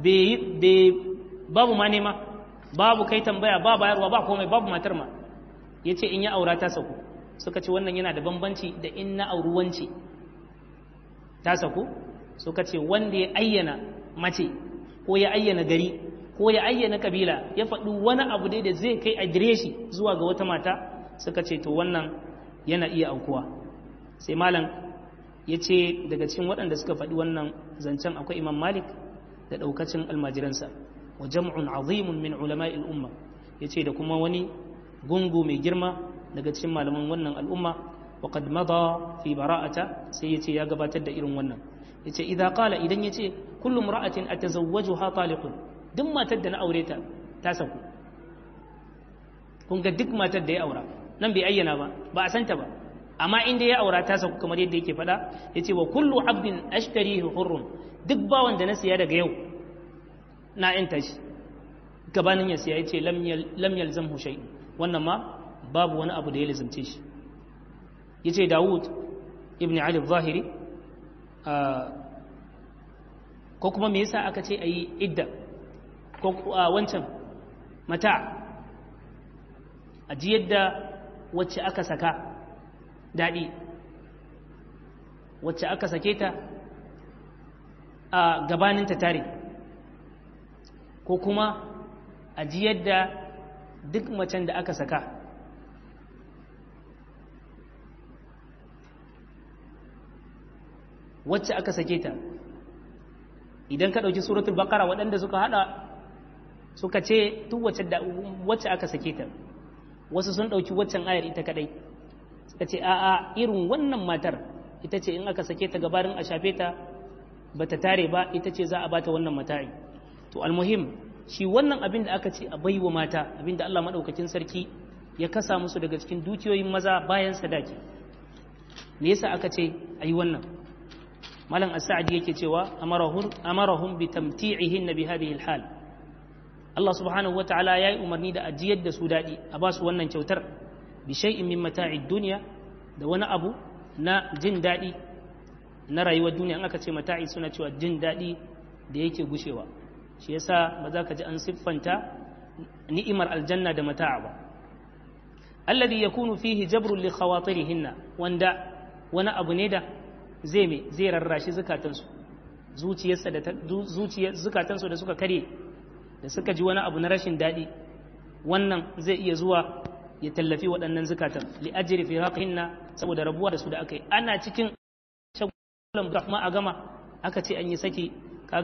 babu ma nema babu kai tambaya ba bayarwa ba komai babu matar ma ya ce in ya aura ta saku suka ce wannan yana da bambanci da in na auri wance ta saku suka ce wanda ya ayyana mace ko ya ayyana gari ko ya ayyana kabila ya faɗi wani abu dai da zai kai adireshi zuwa ga wata mata suka ce to wannan yana iya aukuwa sai malam ya ce daga cikin waɗanda suka faɗi wannan zancen akwai imam malik da ɗaukacin almajiransa wa jam'un azimun min ulama'il umma ya ce da kuma wani gungu mai girma daga cikin malaman wannan al'umma wa qad mada fi bara'ata sai ya ce ya gabatar da irin wannan ya ce idan qala idan ya ce kullum ra'atin atazawwajuha taliqun duk matar da na aure ta ta saku kun ga duk matar da ya aura nan bai ayyana ba ba a santa ba amma inda ya aura ta sauku kamar yadda yake faɗa ya ce wa kullu abdin ashtarihi hurrun duk bawan da na siya daga yau na yanta shi gabanin ya siya ya ce lam yalzamhu shay wannan ma babu wani abu da ya lazimce shi ya ce dawud ibn ali zahiri ko kuma me yasa aka ce a yi idda ko wancan mata a ji yadda wacce aka saka daɗi wacce aka sake ta a gabaninta tare ko kuma a ji yadda duk macen da aka saka wacce aka sake ta idan ka ɗauki suratul bakara waɗanda suka haɗa suka ce duk wacce aka sake ta wasu sun ɗauki waccan ayar ita kaɗai suka ce a'a irin wannan matar ita ce in aka sake ta gabarin a shafe ta ba ta tare ba ita ce za a bata wannan mata'i to almuhim shi wannan abin da aka ce a baiwa mata abin da Allah maɗaukakin sarki ya kasa musu daga cikin dukiyoyin maza bayan sadaki me yasa aka ce a yi wannan malam as-sa'di yake cewa amarahum amarahum bi tamti'ihin bi hadhihi al-hal Allah subhanahu wa ta'ala yayi umarni da ajiyar da su dadi a ba su wannan kyautar bi shay'in min mata'id dunya da wani abu na jin dadi na rayuwar duniya in aka ce mata'i suna cewa jin dadi da yake gushewa shi yasa ba za ka ji an siffanta ni'imar aljanna da mata'a ba alladhi yakunu fihi jabrun li khawatirihinna wanda wani abu ne da zai me zai rarrashi zukatansu zuciyarsa da zuciyar zukatansu da suka kare da suka ji wani abu na rashin daɗi wannan zai iya zuwa ya tallafi waɗannan zukatan li ajri fi haqihinna saboda rabuwa da su da aka yi ana cikin shagulan ma a gama aka ce an yi saki